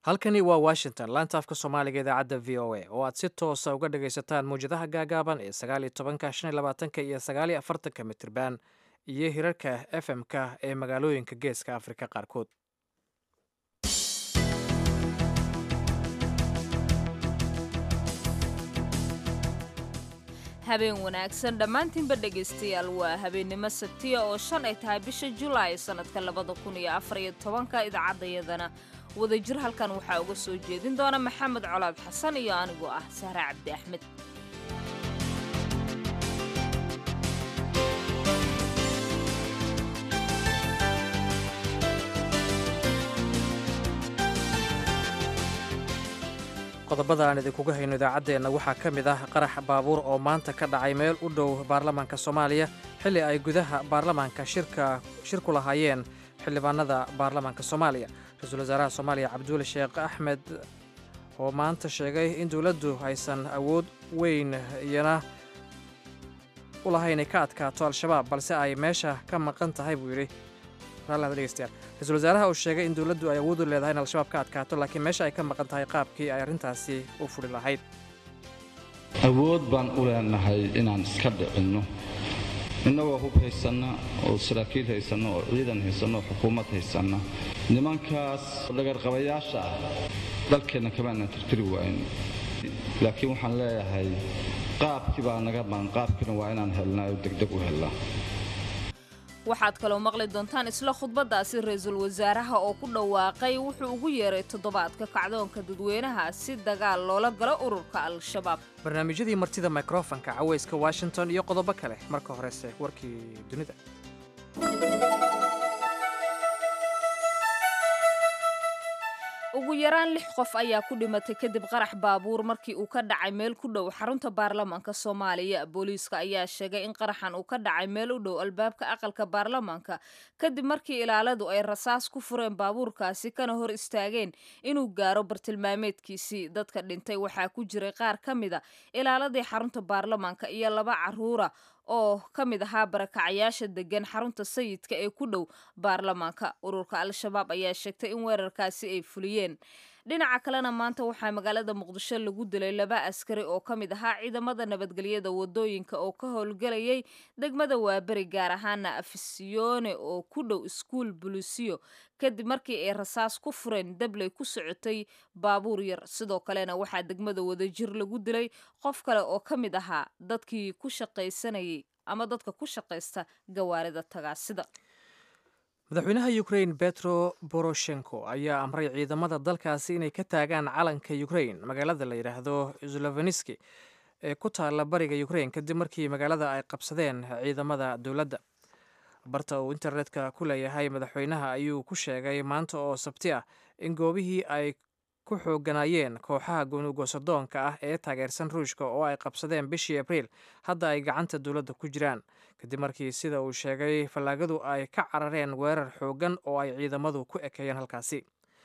halkani waa washington laanta afka soomaaliga idaacadda v o a oo aad si toosa uga dhagaysataan mawjadaha gaagaaban ee sagaaliyo tobanka shan iyo labaatanka iyo sagaaliyo afartanka mitirban iyo hirarka f m-ka ee magaalooyinka geeska afrika qaarkood habeen wanaagsan dhammaantiinba dhegaystayaal waa habeennimo sabtiya oo shan ay tahay bisha julaay sannadka labada kun iyo afariyo tobanka idaacadayadana wadajir halkan waxaa uga soo jeedin doona maxamed colaad xasan iyo anigoo ah sahre cabdi axmed qodobada aan idinkuga hayno idaacaddeenna waxaa ka mid ah qarax baabuur oo maanta ka dhacay meel u dhow baarlamaanka soomaaliya xilli ay gudaha baarlamaanka shirka shir ku lahaayeen xildhibaanada baarlamaanka soomaaliya ra-iisul wasaaraha soomaaliya cabduuli sheekh axmed oo maanta sheegay in dowladdu aysan awood weyn iyana u lahayn ay ka adkaato al-shabaab balse ay meesha ka maqan tahay buu yidhi ra-isul wasaaraha uu sheegay in dowladdu ay awood u leedahay in al-shabaab ka adkaato laakiin meesha ay ka maqan tahay qaabkii ay arrintaasi u furi lahayd awood baan u leenahay inaan iska dhicinno innagoo hub haysanna oo saraakiil haysanna oo ciidan haysanna oo xukuumad haysanna nimankaas dhagarqabayaasha ah dalkeenna kamaanan tirtiri waayn laakiin waxaan leeyahay qaabkii baa naga maqan qaabkiina waa inaan helnaa oo degdeg u helnaa waxaad kaloo maqli doontaan isla khudbaddaasi ra-iisul wasaaraha oo ku dhawaaqay wuxuu ugu yeeray toddobaadka kacdoonka dadweynaha si dagaal loola galo ururka al-shabaab barnaamijyadii martida mikrofonka cawayska washington iyo qodobo kale marka horese warkii dunida ugu yaraan lix qof ayaa ku dhimatay kadib qarax baabuur markii uu ka dhacay meel ku dhow xarunta baarlamaanka soomaaliya booliiska ayaa sheegay in qaraxan uu ka dhacay meel u dhow albaabka aqalka baarlamaanka kadib markii ilaaladu ay rasaas ku fureen baabuurkaasi kana hor istaageen inuu gaaro bartilmaameedkiisii dadka dhintay waxaa ku jiray qaar ka mida ilaaladii xarunta baarlamaanka iyo laba caruura oo ka mid ahaa barakacayaasha degan xarunta sayidka ee ku dhow baarlamaanka ururka al-shabaab ayaa sheegtay in weerarkaasi ay fuliyeen dhinaca kalena maanta waxaa magaalada muqdisho lagu dilay laba askari oo ka mid ahaa ciidamada nabadgelyada wadooyinka oo ka howlgelayay degmada waaberi gaar ahaana afisiyone oo ku dhow iskuul bulisiyo kadib markii ay rasaas ku fureen dabley ku socotay baabuur yar sidoo kalena waxaa degmada wadajir lagu dilay qof kale oo ka mid ahaa dadkii ku shaqaysanayay ama dadka ku shaqaysta gawaarida tagaasida madaxweynaha ukrain betro boroshenko ayaa amray ciidamada dalkaasi inay ka taagaan calanka ukrain magaalada la yidhaahdo zolofeniski ee ku taalla bariga ukrain kadib markii magaalada ay qabsadeen ciidamada dowladda barta uu internetka ku leeyahay madaxweynaha ayuu ku sheegay maanta oo sabti ah in goobihii ay ku xooganayeen kooxaha goonigosadoonka ah ee taageersan ruushka oo ay qabsadeen bishii abriil hadda ay gacanta dowladda ku jiraan kadib markii sida uu sheegay fallaagadu ay ka carareen weerar xooggan oo ay ciidamadu ku ekeeyeen halkaasi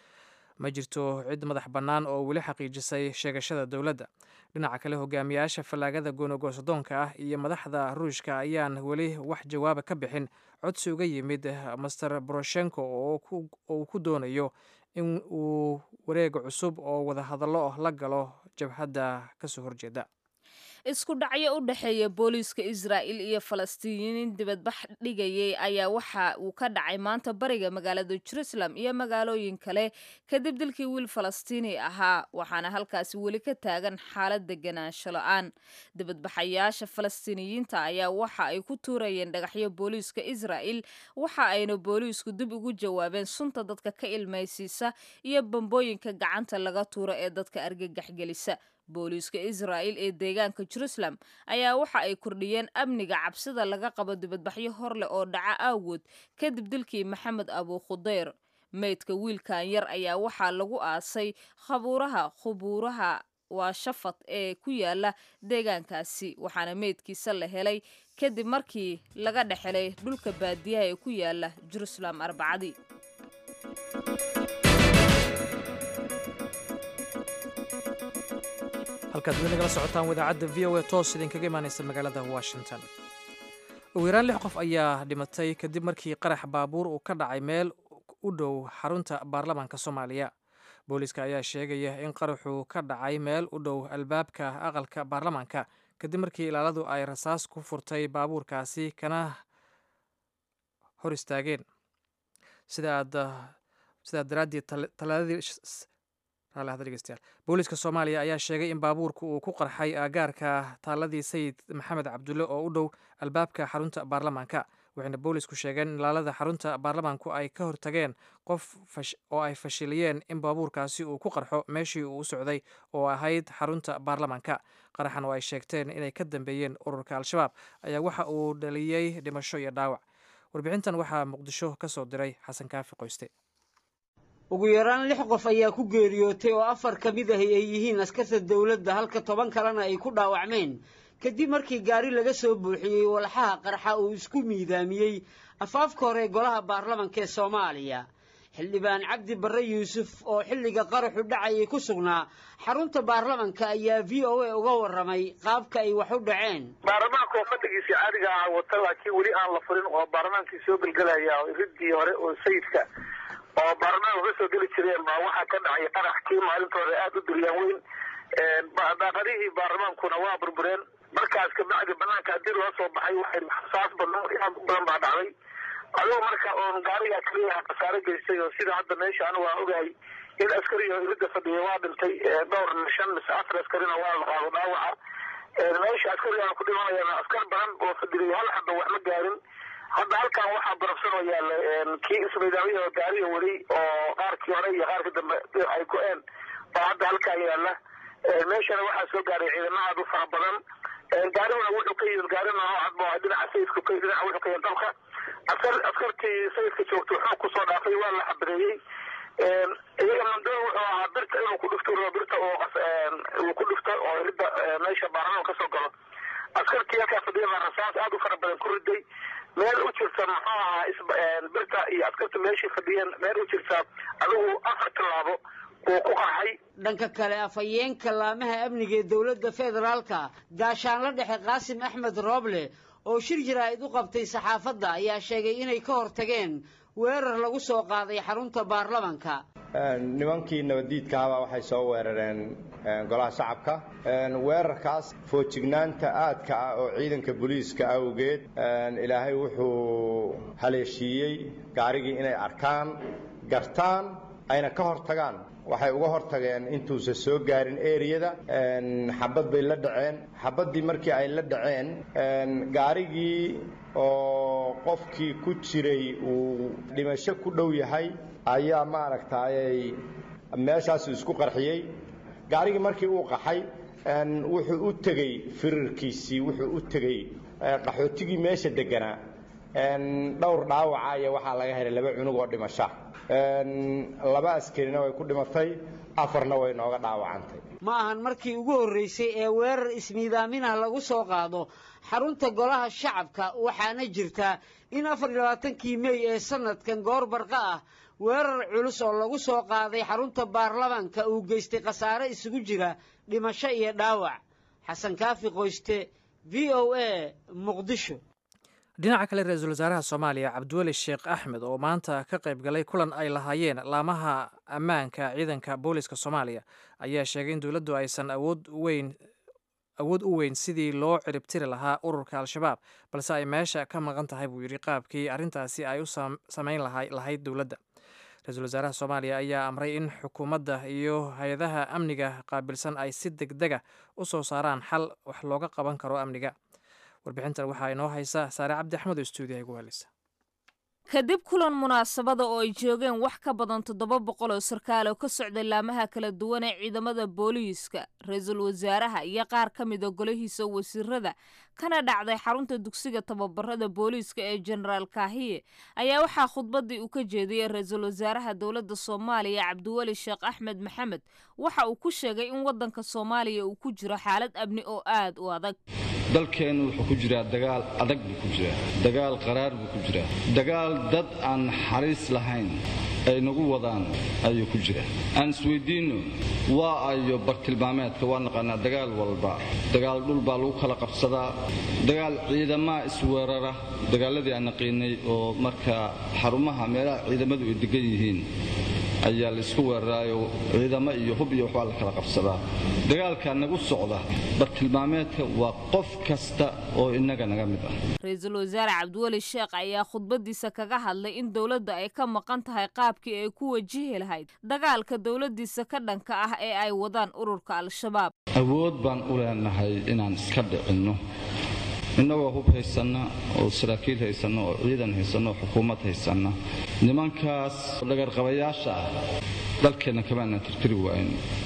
ma jirto cid madax bannaan oo weli xaqiijisay sheegashada dowladda dhinaca kale hogaamiyaasha fallaagada goonigosadoonka ah iyo madaxda ruushka ayaan weli wax jawaaba ka bixin codsi uga yimid master boroshenko oo uu ku doonayo in uu wareega cusub oo wadahadallo la galo jabhadda kasoo horjeeda isku dhacyo u dhexeeya booliiska israa'il iyo falastiiniyiin dibadbax dhigayay ayaa waxa uu ka dhacay maanta bariga magaalada jerusalem iyo magaalooyin kale kadib dilkii wiil falastiini ahaa waxaana halkaasi weli ka taagan xaalad deganaansho la-aan dibadbaxayaasha falastiiniyiinta ayaa waxa ay ku tuurayeen dhagaxyo booliiska israa'il waxa ayna booliisku dib ugu jawaabeen sunta dadka ka ilmaysiisa iyo bambooyinka gacanta laga tuuro ee dadka argagaxgelisa booliiska israa'il ee deegaanka jerusalem ayaa waxa ay kordhiyeen amniga cabsida laga qabo dibadbaxyo hor leh oo dhaca awgood kadib dilkii maxamed abu khudeyr meydka wiilkan yar ayaa waxaa lagu aasay khabuuraha khubuuraha waa shafad ee ku yaala deegaankaasi waxaana meydkiisa la helay kadib markii laga dhexelay dhulka baadiyaha ee ku yaala jerusalem arbacadii halkaad weli nagala socotaan wadaacadda v o a toos idinkaga imaanaysa magaalada washington ugu yaraan lix qof ayaa dhimatay kadib markii qarax baabuur uu ka dhacay meel u dhow xarunta baarlamaanka soomaaliya booliiska ayaa sheegaya in qaraxu ka dhacay meel u dhow albaabka aqalka baarlamaanka kadib markii ilaaladu ay rasaas ku furtay baabuurkaasi kana hor istaageen sidaa daraaddeed talaadadii booliiska soomaaliya ayaa sheegay in baabuurka uu ku qarxay aagaarka taaladii sayid maxamed cabdulle oo u dhow albaabka xarunta baarlamaanka waxayna boolisku sheegeen in ilaalada xarunta baarlamaanku ay ka hortageen qof oo ay fashiliyeen in baabuurkaasi uu ku qarxo meeshii uu u socday oo ahayd xarunta baarlamaanka qaraxan oo ay sheegteen inay ka dambeeyeen ururka al-shabaab ayaa waxa uu dhaliyey dhimasho iyo dhaawac warbixintan waxaa muqdisho ka soo diray xasan kaafi qoyste ugu yaraan lix qof ayaa ku geeriyootay oo afar ka mid ahi ay yihiin askarta dowladda halka toban kalena ay ku dhaawacmeen kadib markii gaari laga soo buuxiyey walxaha qarxa uu isku miidaamiyey afaafka hore golaha baarlamanka ee soomaaliya xildhibaan cabdi barre yuusuf oo xilliga qaraxu dhacayay ku sugnaa xarunta baarlamanka ayaa v o a uga warramay qaabka ay wax u dhaceen baarlamaanka oo fadhigiisii caadiga ah wata laakiin weli aan la furin oo baarlamaankii soo gelgelaya ridii hore oo sayidka oo baarlamaanka uga soo geli jireen baa waxaa ka dhacay qarax kii maalintooda aada u duryaan weyn daaqadihii baarlamaankuna waa burbureen markaas kabacdi banaanka haddii loo soo baxay waxay saas badan aad u badan baa dhacday adoo marka oon gaariga keliyaha khasaare geystay oo sida hadda meesha anigu aan ogahay in askari oo irida fadhiya waa dhintay dhowr shan mise afar askarina waa la qaado dhaawaca meesha askarigaan ku dhimanayana askar badan oo fadhiyay hal hadda wax ma gaarin hadda halkan waxaa barafsan oo yaalla kii ismaydaamiya oo gaariga weli oo qaarkii hore iyo qaarkii dambe ay go-een baa hadda halkan yaalla meeshana waxaa soo gaaray ciidamo aad u fara badan gaariguna wuxuu ka yimid gaari noocad ba dhinaca sayidka ka dhinaca wuxuu ka yimid dalka askar askartii sayidka joogta wuxuu kusoo dhaafay waa la xabadeeyey iyaga mandoo wuxuu ahaa birta inuu ku dhufto birta uu ku dhufto oo ridda meesha baarlamaanka kasoo galo askartii halkaa fadhiya baa rasaas aad u fara badan ku riday meel u jirta muxuu ahaa birta iyo askarta meeshii fadhiyeen meel u jirta adigu afar tallaabo uu ku qarxay dhanka kale afhayeenka laamaha amniga ee dowladda federaalka gaashaanla dhexe qaasim axmed rooble oo shir jaraa'id u qabtay saxaafadda ayaa sheegay inay ka hortageen weerar lagu soo qaaday xarunta baarlamanka nimankii nabaddiidkahabaa waxay soo weerareen golaha shacabka weerarkaas foojignaanta aadka ah oo ciidanka booliiska awgeed ilaahay wuxuu haleeshiiyey gaarigii inay arkaan gartaan ayna ka hortagaan waxay uga hortageen intuusan soo gaarin eriyada xabad bay la dhaceen xabaddii markii ay la dhaceen gaarigii oo qofkii ku jiray uu dhimasho ku dhow yahay ayaa maaragtayay meeshaasu isku qarxiyey gaarigii markii uu qaxay wuxuu u tegey firirkiisii wuxuu u tegey qaxootigii meesha deganaa dhowr dhaawaca iyo waxaa laga helay laba cunug oo dhimasha laba askarina way ku dhimatay afarna way nooga dhaawacantay ma ahan markii ugu horraysay ee weerar ismiidaaminah lagu soo qaado xarunta golaha shacabka waxaana jirta in afar iyo labaatankii mey ee sanadkan goor barqa ah weerar culus oo lagu soo qaaday xarunta baarlamaanka uu geystay khasaare isugu jira dhimasho iyo dhaawac xasan kaafi qoyste v o a muqdisho dhinaca kale ra-iisul wasaaraha soomaaliya cabdiweli sheekh axmed oo maanta ka qayb galay kulan ay lahaayeen laamaha ammaanka ciidanka booliska soomaaliya ayaa sheegay in dowladdu aysan awood weyn awood u weyn sidii loo ciribtiri lahaa ururka al-shabaab balse ay meesha ka maqan tahay buu yidhi qaabkii arrintaasi ay u samayn lahayd dowladda ra-iisul wasaaraha soomaaliya ayaa amray in xukuumadda iyo hay-adaha amniga qaabilsan ay si deg dega u soo saaraan xal wax looga qaban karo amniga warbixintan waxaa inoo haysa saare cabdi axmed oo stuudiyaha igu heleysa kadib kulan munaasabada oo ay joogeen wax ka badan toddoba boqol oo sarkaal oo ka socday laamaha kala duwan ee ciidamada booliiska ra-iisul wasaaraha iyo qaar ka mida golihiisa wasiirada kana dhacday xarunta dugsiga tababarada booliiska ee jenaraal kaahiye ayaa waxaa khudbadii uu ka jeediyey ra-iisul wasaaraha dowladda soomaaliya cabdiweli sheekh axmed maxamed waxa uu ku sheegay in waddanka soomaaliya uu ku jiro xaalad amni oo aad u adag dalkeennu wuxuu ku jiraa dagaal adag buu ku jiraa dagaal qaraar buu ku jiraa dagaal dad aan naxariis lahayn ay nagu wadaan ayuu ku jiraa aan isweydiinno waa ayo bartilmaameedka waa naqaanaa dagaal walba dagaal dhul baa lagu kala qabsadaa dagaal ciidamaa isweerara dagaaladii aan naqiinay oo marka xarumaha meelaha ciidamadu ay degan yihiin ayaa laysku weeraraayo ciidamo iyo hub iyo waxbaa la kala qabsadaa dagaalka nagu socda bartilmaameedka waa qof kasta oo innaga naga mid ah ra-iisul wasaare cabdiweli sheekh ayaa khudbadiisa kaga hadlay in dowladda ay ka maqan tahay qaabkii ay ku wajihi lahayd dagaalka dowladdiisa ka dhanka ah ee ay wadaan ururka al-shabaab awood baan u leenahay inaan iska dhicinno innagoo hub haysanna oo saraakiil haysanna oo ciidan haysanna oo xukuumad haysanna nimankaas dhagarqabayaasha ah dalkeenna kamaanan tirtiri waayn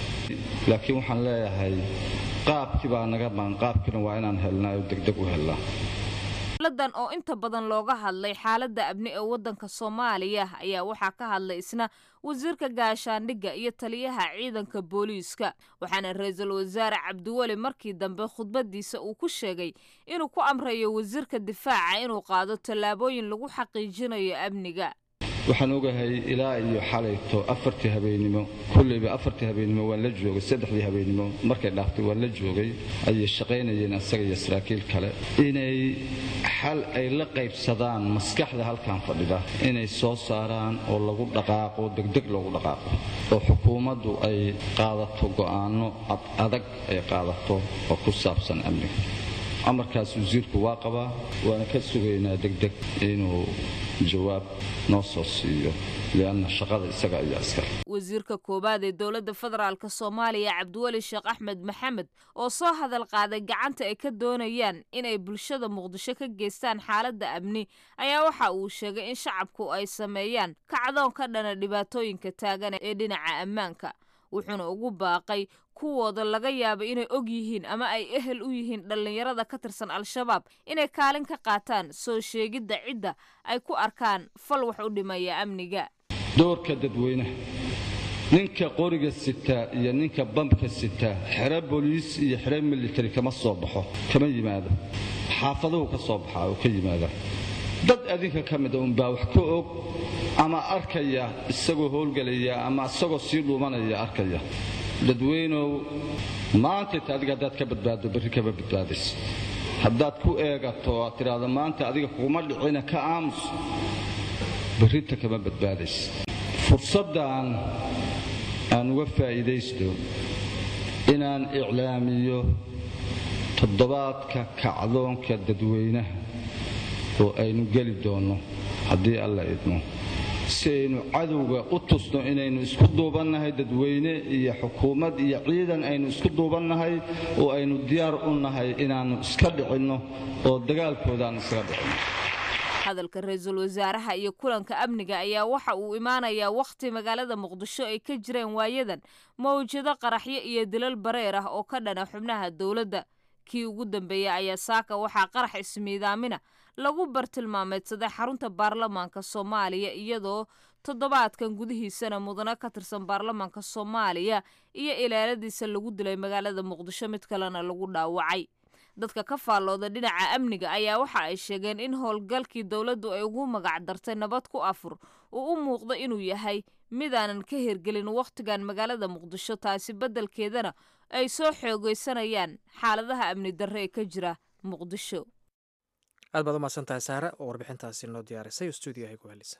laakiin waxaan leeyahay qaabkii baa naga maan qaabkiina waa inaan helnaa oo degdeg u helnaa dowladan oo inta badan looga hadlay xaaladda abni ee waddanka soomaaliya ayaa waxaa ka hadlay isna wasiirka gaashaandhigga iyo taliyaha ciidanka booliiska waxaana ra-iisul wasaare cabdiweli markii dambe khudbadiisa uu ku sheegay inuu ku amrayo wasiirka difaaca inuu qaado tallaabooyin lagu xaqiijinayo amniga waxaan ogahay ilaa iyo xalayto afartii habeennimo kulleyba afartii habeennimo waan la joogay saddexdii habeennimo markay dhaaftay waan la joogay ayay shaqaynayeen asaga iyo saraakiil kale inay xal ay la qaybsadaan maskaxda halkan fadhida inay soo saaraan oo lagu dhaqaaqo degdeg loogu dhaqaaqo oo xukuumaddu ay qaadato go'aanno adag ay qaadato oo ku saabsan amniga amarkaas wasiirku waa qabaa waana ka sugaynaa degdeg inuu jawaab noo soo siiyo lianna shaqada isaga ayaa iskale wasiirka koowaad ee dowladda federaalk soomaaliya cabdiweli sheekh axmed maxamed oo soo hadal qaaday gacanta ay ka doonayaan inay bulshada muqdisho ka geystaan xaaladda amni ayaa waxa uu sheegay in shacabku ay sameeyaan kacdoon ka dhana dhibaatooyinka taagan ee dhinaca ammaanka wuxuuna ugu baaqay kuwooda laga yaaba inay og yihiin ama ay ehel u yihiin dhallinyarada ka tirsan al-shabaab inay kaalin ka qaataan soo sheegidda cidda ay ku arkaan fal wax u dhimaya amniga doorka dadweynaha ninka qoriga sitaa iyo ninka bambka sitaa xero booliis iyo xero militari kama soo baxo kama yimaado xaafaduhu ka soo baxaa oo ka yimaada dad adinka ka mida unbaa wax ka og ama arkaya isagoo howlgelaya ama isagoo sii dhuumanaya arkaya dadweynow maantayta adiga haddaad ka badbaaddo berri kama badbaadayso haddaad ku eegato aad tidhaahdo maanta adiga kuma dhicina ka aamus berrinta kama badbaadayso fursaddan aan uga faa'iidaysto inaan iclaamiyo toddobaadka kacdoonka dadweynaha oo aynu geli doonno haddii alla idmo si aynu cadowga u tusno inaynu isku duubannahay dadweyne iyo xukuumad iyo ciidan aynu isku duubannahay oo aynu diyaar u nahay inaannu iska dhicinno oo dagaalkoodaan iskaga dhicinno hadalka ra-iisul wasaaraha iyo kulanka amniga ayaa waxa uu imaanayaa wakhti magaalada muqdisho ay ka jireen waayadan mawjado qaraxyo iyo dilal bareer ah oo ka dhana xubnaha dowladda kii ugu dambeeyey ayaa saaka waxaa qarax ismiidaamina lagu bartilmaameedsaday xarunta baarlamaanka soomaaliya iyadoo toddobaadkan gudihiisana mudane ka tirsan baarlamaanka soomaaliya iyo ilaaladiisa lagu dilay magaalada muqdisho mid kalena lagu dhaawacay dadka ka faallooda dhinaca amniga ayaa waxa ay sheegeen in howlgalkii dowladdu ay ugu magac dartay nabad ku afur uu u muuqdo inuu yahay midaanan ka hirgelin wakhtigan magaalada muqdisho taasi beddelkeedana ay soo xoogaysanayaan xaaladaha amni darre ee ka jira muqdisho aad baad u mahadsantahay saare oo warbixintaasi noo diyaarisay oo stuudiyahay ku helisa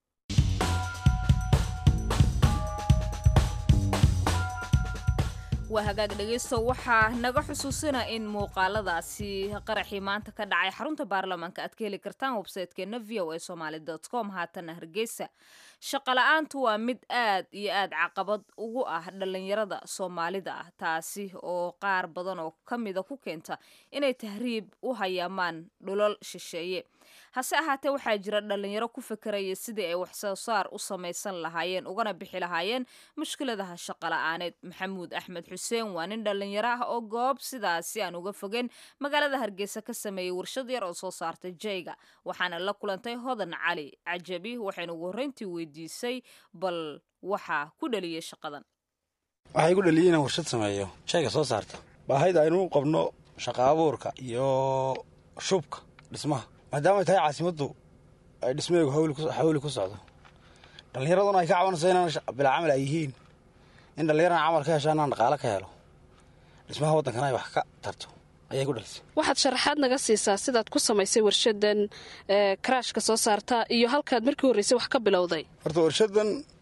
waa hagaag dhegeysto waxaa naga xusuusina in muuqaaladaasi qaraxii maanta ka dhacay xarunta baarlamaanka aad ka heli kartaan websaytekeena v o a somaali com haatana hargeysa shaqala-aantu waa mid aad iyo aad caqabad ugu ah dhallinyarada soomaalida ah taasi oo qaar badan oo ka mida ku keenta inay tahriib u hayaamaan dhulal shisheeye hase ahaatee waxaa jira dhallinyaro ku fekeraya sidii ay waxsoo saar u samaysan lahaayeen ugana bixi lahaayeen mushkiladaha shaqala-aaneed maxamuud axmed xuseen waa nin dhallinyaro ah oo goob sidaasi aan uga fogeen magaalada hargeysa ka sameeyey warshad yar oo soo saartay jayga waxaana la kulantay hodan cali cajabi waxayna ugu horreyntii weydiisay bal waxaa ku dhaliyey shaqadan waxaa igu dhaliyey inaan warshad sameeyo shayga soo saarta baahayda aynu qabno shaqa abuurka iyo shubka dhismaha maadaama ay tahay caasimaddu ay dhismaheegu hawli ku socdo dhallinyaraduna ay ka cabanayso inaan bilaa camal ay yihiin in dhallinyarana camal ka hesho inaan dhaqaale ka helo dhismaha waddankana ay wax ka tarto ayay ku dhalisay waxaad sharaxaad naga siisaa sidaad ku samaysay warshadan karaashka soo saarta iyo halkaad markii horreysay wax ka bilowday horta warshadan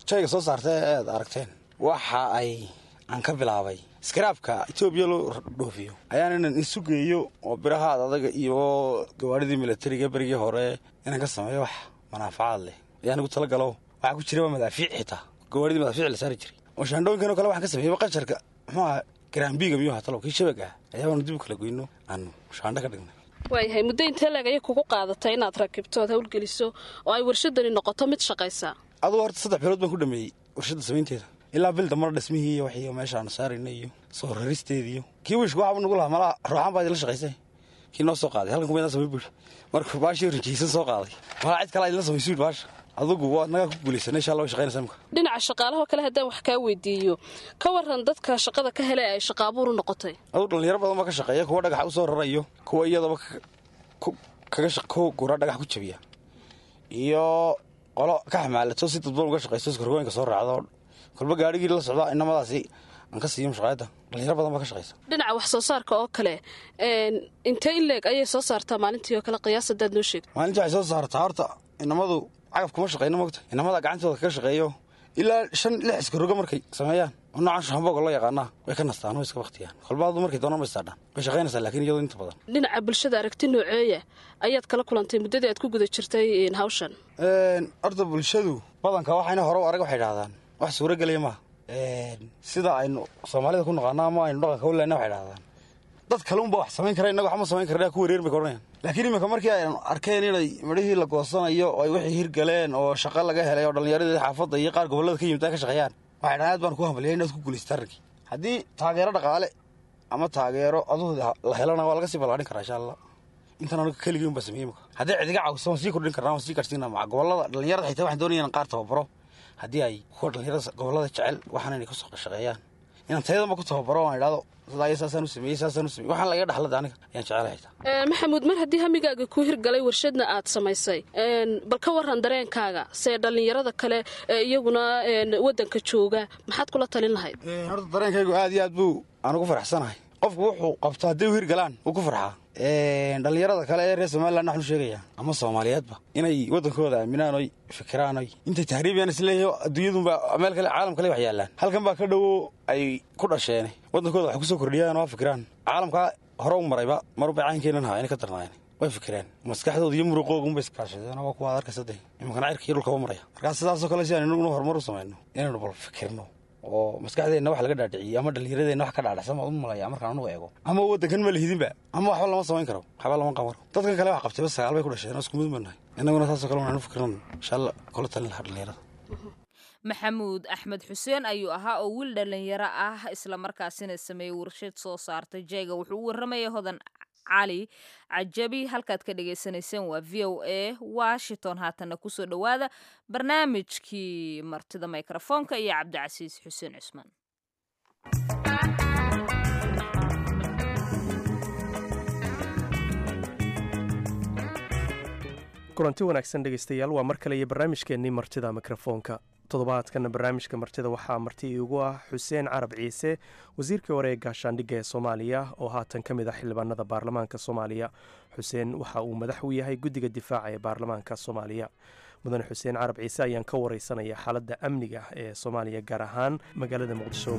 jayga soo saarta ee aad aragteen waxa ay aan ka bilaabay iskaraabka etoobiya loo dhoofiyo ayaan inan isu geeyo oo birahaad adaga iyo gawaadhidii milatariga berigii hore inaan ka sameeyo wax manaafacaad leh ayaan igu tala galo waxaa ku jira waa madaafiic xitaa gawaadhidii madaafiic la saari jiray oo shaandhooyinkan oo kale waxaan ka sameeyey qasharka muxuu aha garaambiiga miyuu hatalo kii shabag ah ayaabaanu dib u kala goyno aanu shaandho ka dhignay waayahay muddo intee leeg ayay kugu qaadatay inaad rakibto oad hawlgeliso oo ay warshadani noqoto mid shaqaysa adugu horta saddex bilood baan ku dhameeyey warshadda samaynteeda ilaa bil dambana dhismihii iyo waxii meesha aanu saarayna iyo soo raristeediiyo kii wiishka waxabu nagu lahaa malaha ruuxaan baa idinla shaqaysay kii noo soo qaaday halkan kumaydaan samay buuri marka baashii rinjiysan soo qaaday malaa cid kale idinla samaysuul baasha adugu waa nagaa ku guulaysanay insha allah way shaqaynaysaa imka dhinaca shaqaalahoo kale haddaan wax kaa weydiiyo ka waran dadka shaqada ka hele ay shaqaabuur u noqotay adugu dhalinyaro badan baa ka shaqeeya kuwa dhagaxa u soo rarayo kuwa iyadaba kaga kuwa gura dhagax ku jabiya iyo qolo ka xamaalato si dadban uga shaqaysto iskargooyinka soo raacdo kolba gaarigii la socda inamadaasi aan ka siiyo mushaqaayadda dhalinyaro badan baa ka shaqaysa dhinaca wax soo saarka oo kale intee in leeg ayay soo saartaa maalintii oo kale qiyaas haddaad noo sheegto maalintii waxay soo saartaa horta inamadu cagaf kuma shaqayno mogta inamada gacantooda kaga shaqeeyo ilaa shan lix iskarogo markay sameeyaan oo noocan shahamboga loo yaqaanaa way ka nastaan way iska baktiyaan kolbaadu markay doonaan bay saadhaan way shaqaynaysaa laakiin iyadoo inta badan dhinaca bulshada aragti nooceeya ayaad kala kulantay muddadii aad ku guda jirtay hawshan horta bulshadu badanka waxayna hore u arag waxay dhahdaan wax suuro gelaya maaha sida aynu soomaalida ku naqaano ama aynu dhaqanka u lehna waxay dhahdaan dad kale unba wax samayn kara innaga waxma samayn karna ku wareer bay kodhanayaan laakiin iminka markii aynu arkeen inay midhihii la goosanayo oo ay wixii hirgaleen oo shaqo laga helay oo dhallinyaradii xaafadda iyo qaar gobollada ka yimid ay ka shaqeeyaan waxay dhahaan aad baan ku hambaliyay inaad ku guulaysata arrinkii haddii taageero dhaqaale ama taageero aduhu la helana waa laga sii ballaadhin karaa insha allah intan aniga keligii un baa sameeyey imika haddii cidiga caawiso waan sii kordhin karnaa waan sii gaadhsiinaa maca gobollada dhallinyarada xitaa waxaan doonaya inaan qaar tababaro haddii ay kuwa dhallinyarada gobollada jecel waxaan inay ku shaqeeyaan inaan tayadanba ku tababaro waan idhahdo sidaa saasaan u sameeyey saasaan u sameeyey waxaan laga dhaxlada aniga ayaan jecelahay xitaa maxamuud mar haddii hamigaaga kuu hirgalay warshadna aad samaysay bal ka waran dareenkaaga see dhallinyarada kale ee iyaguna waddanka jooga maxaad kula talin lahayd horta dareenkaygu aad iyo aad buu aan ugu faraxsanahay qofku wuxuu qabto hadday u hirgalaan wuu ku farxaa dhallinyarada kale ee reer somalilan waxnu sheegaya ama soomaaliyeedba inay waddankooda aaminaan oy fikiraan oy intay tahriibiyaan isleeyahay adduunyadunba meel kale caalam kale wax yaallaan halkan baa ka dhowo ay ku dhasheene waddankooda wax kusoo kordhiyaan oo fikiraan caalamkaa hore u marayba maruba caankeenan haa inay ka darnaayeen way fikireen maskaxdooda iyo muruqoogunba iskaashadeen waa kuwa ad arkaysa de iminkana cirka iyo dhulkaba maraya markaa sidaasoo kale si aan inaguna horumar u samayno inaynu bal fikirno oo maskaxdeenna wax laga dhaadhiciyey ama dhallinyaradeenna wax ka dhaadhacsan baan u malaya markaan anugu eego ama waddankan ma lihidinba ama waxba lama samayn karo waxba lama qaban karo dadkan kale wax qabtayba sagaal bay ku dhasheen oo isku mid banahay innaguna saasoo kale waxaan u fikirnan insha allah kula talin lahaa dhallinyarada maxamuud axmed xuseen ayuu ahaa oo wiil dhallinyaro ah islamarkaasina sameeyey warshad soo saartay jeega wuxuu u warramayay hodan cali cajabi halkaad ka dhagaysanayseen waa v o a washington haatanna kusoo dhowaada barnaamijkii martida mikrofoonka iyo cabdicasiis xuseen cusmaan kulanti wanaagsan dhegaystayaal waa mar kale iyo barnaamijkeennii martida mikrofoonka toddobaadkana barnaamijka martida waxaa marti iigu ah xuseen carab ciise wasiirkii hore ee gaashaandhigga ee soomaaliya oo haatan ka mid ah xildhibaanada baarlamaanka soomaaliya xuseen waxa uu madax u yahay guddiga difaaca ee baarlamaanka soomaaliya mudane xuseen carab ciise ayaan ka wareysanaya xaaladda amniga ee soomaaliya gaar ahaan magaalada muqdisho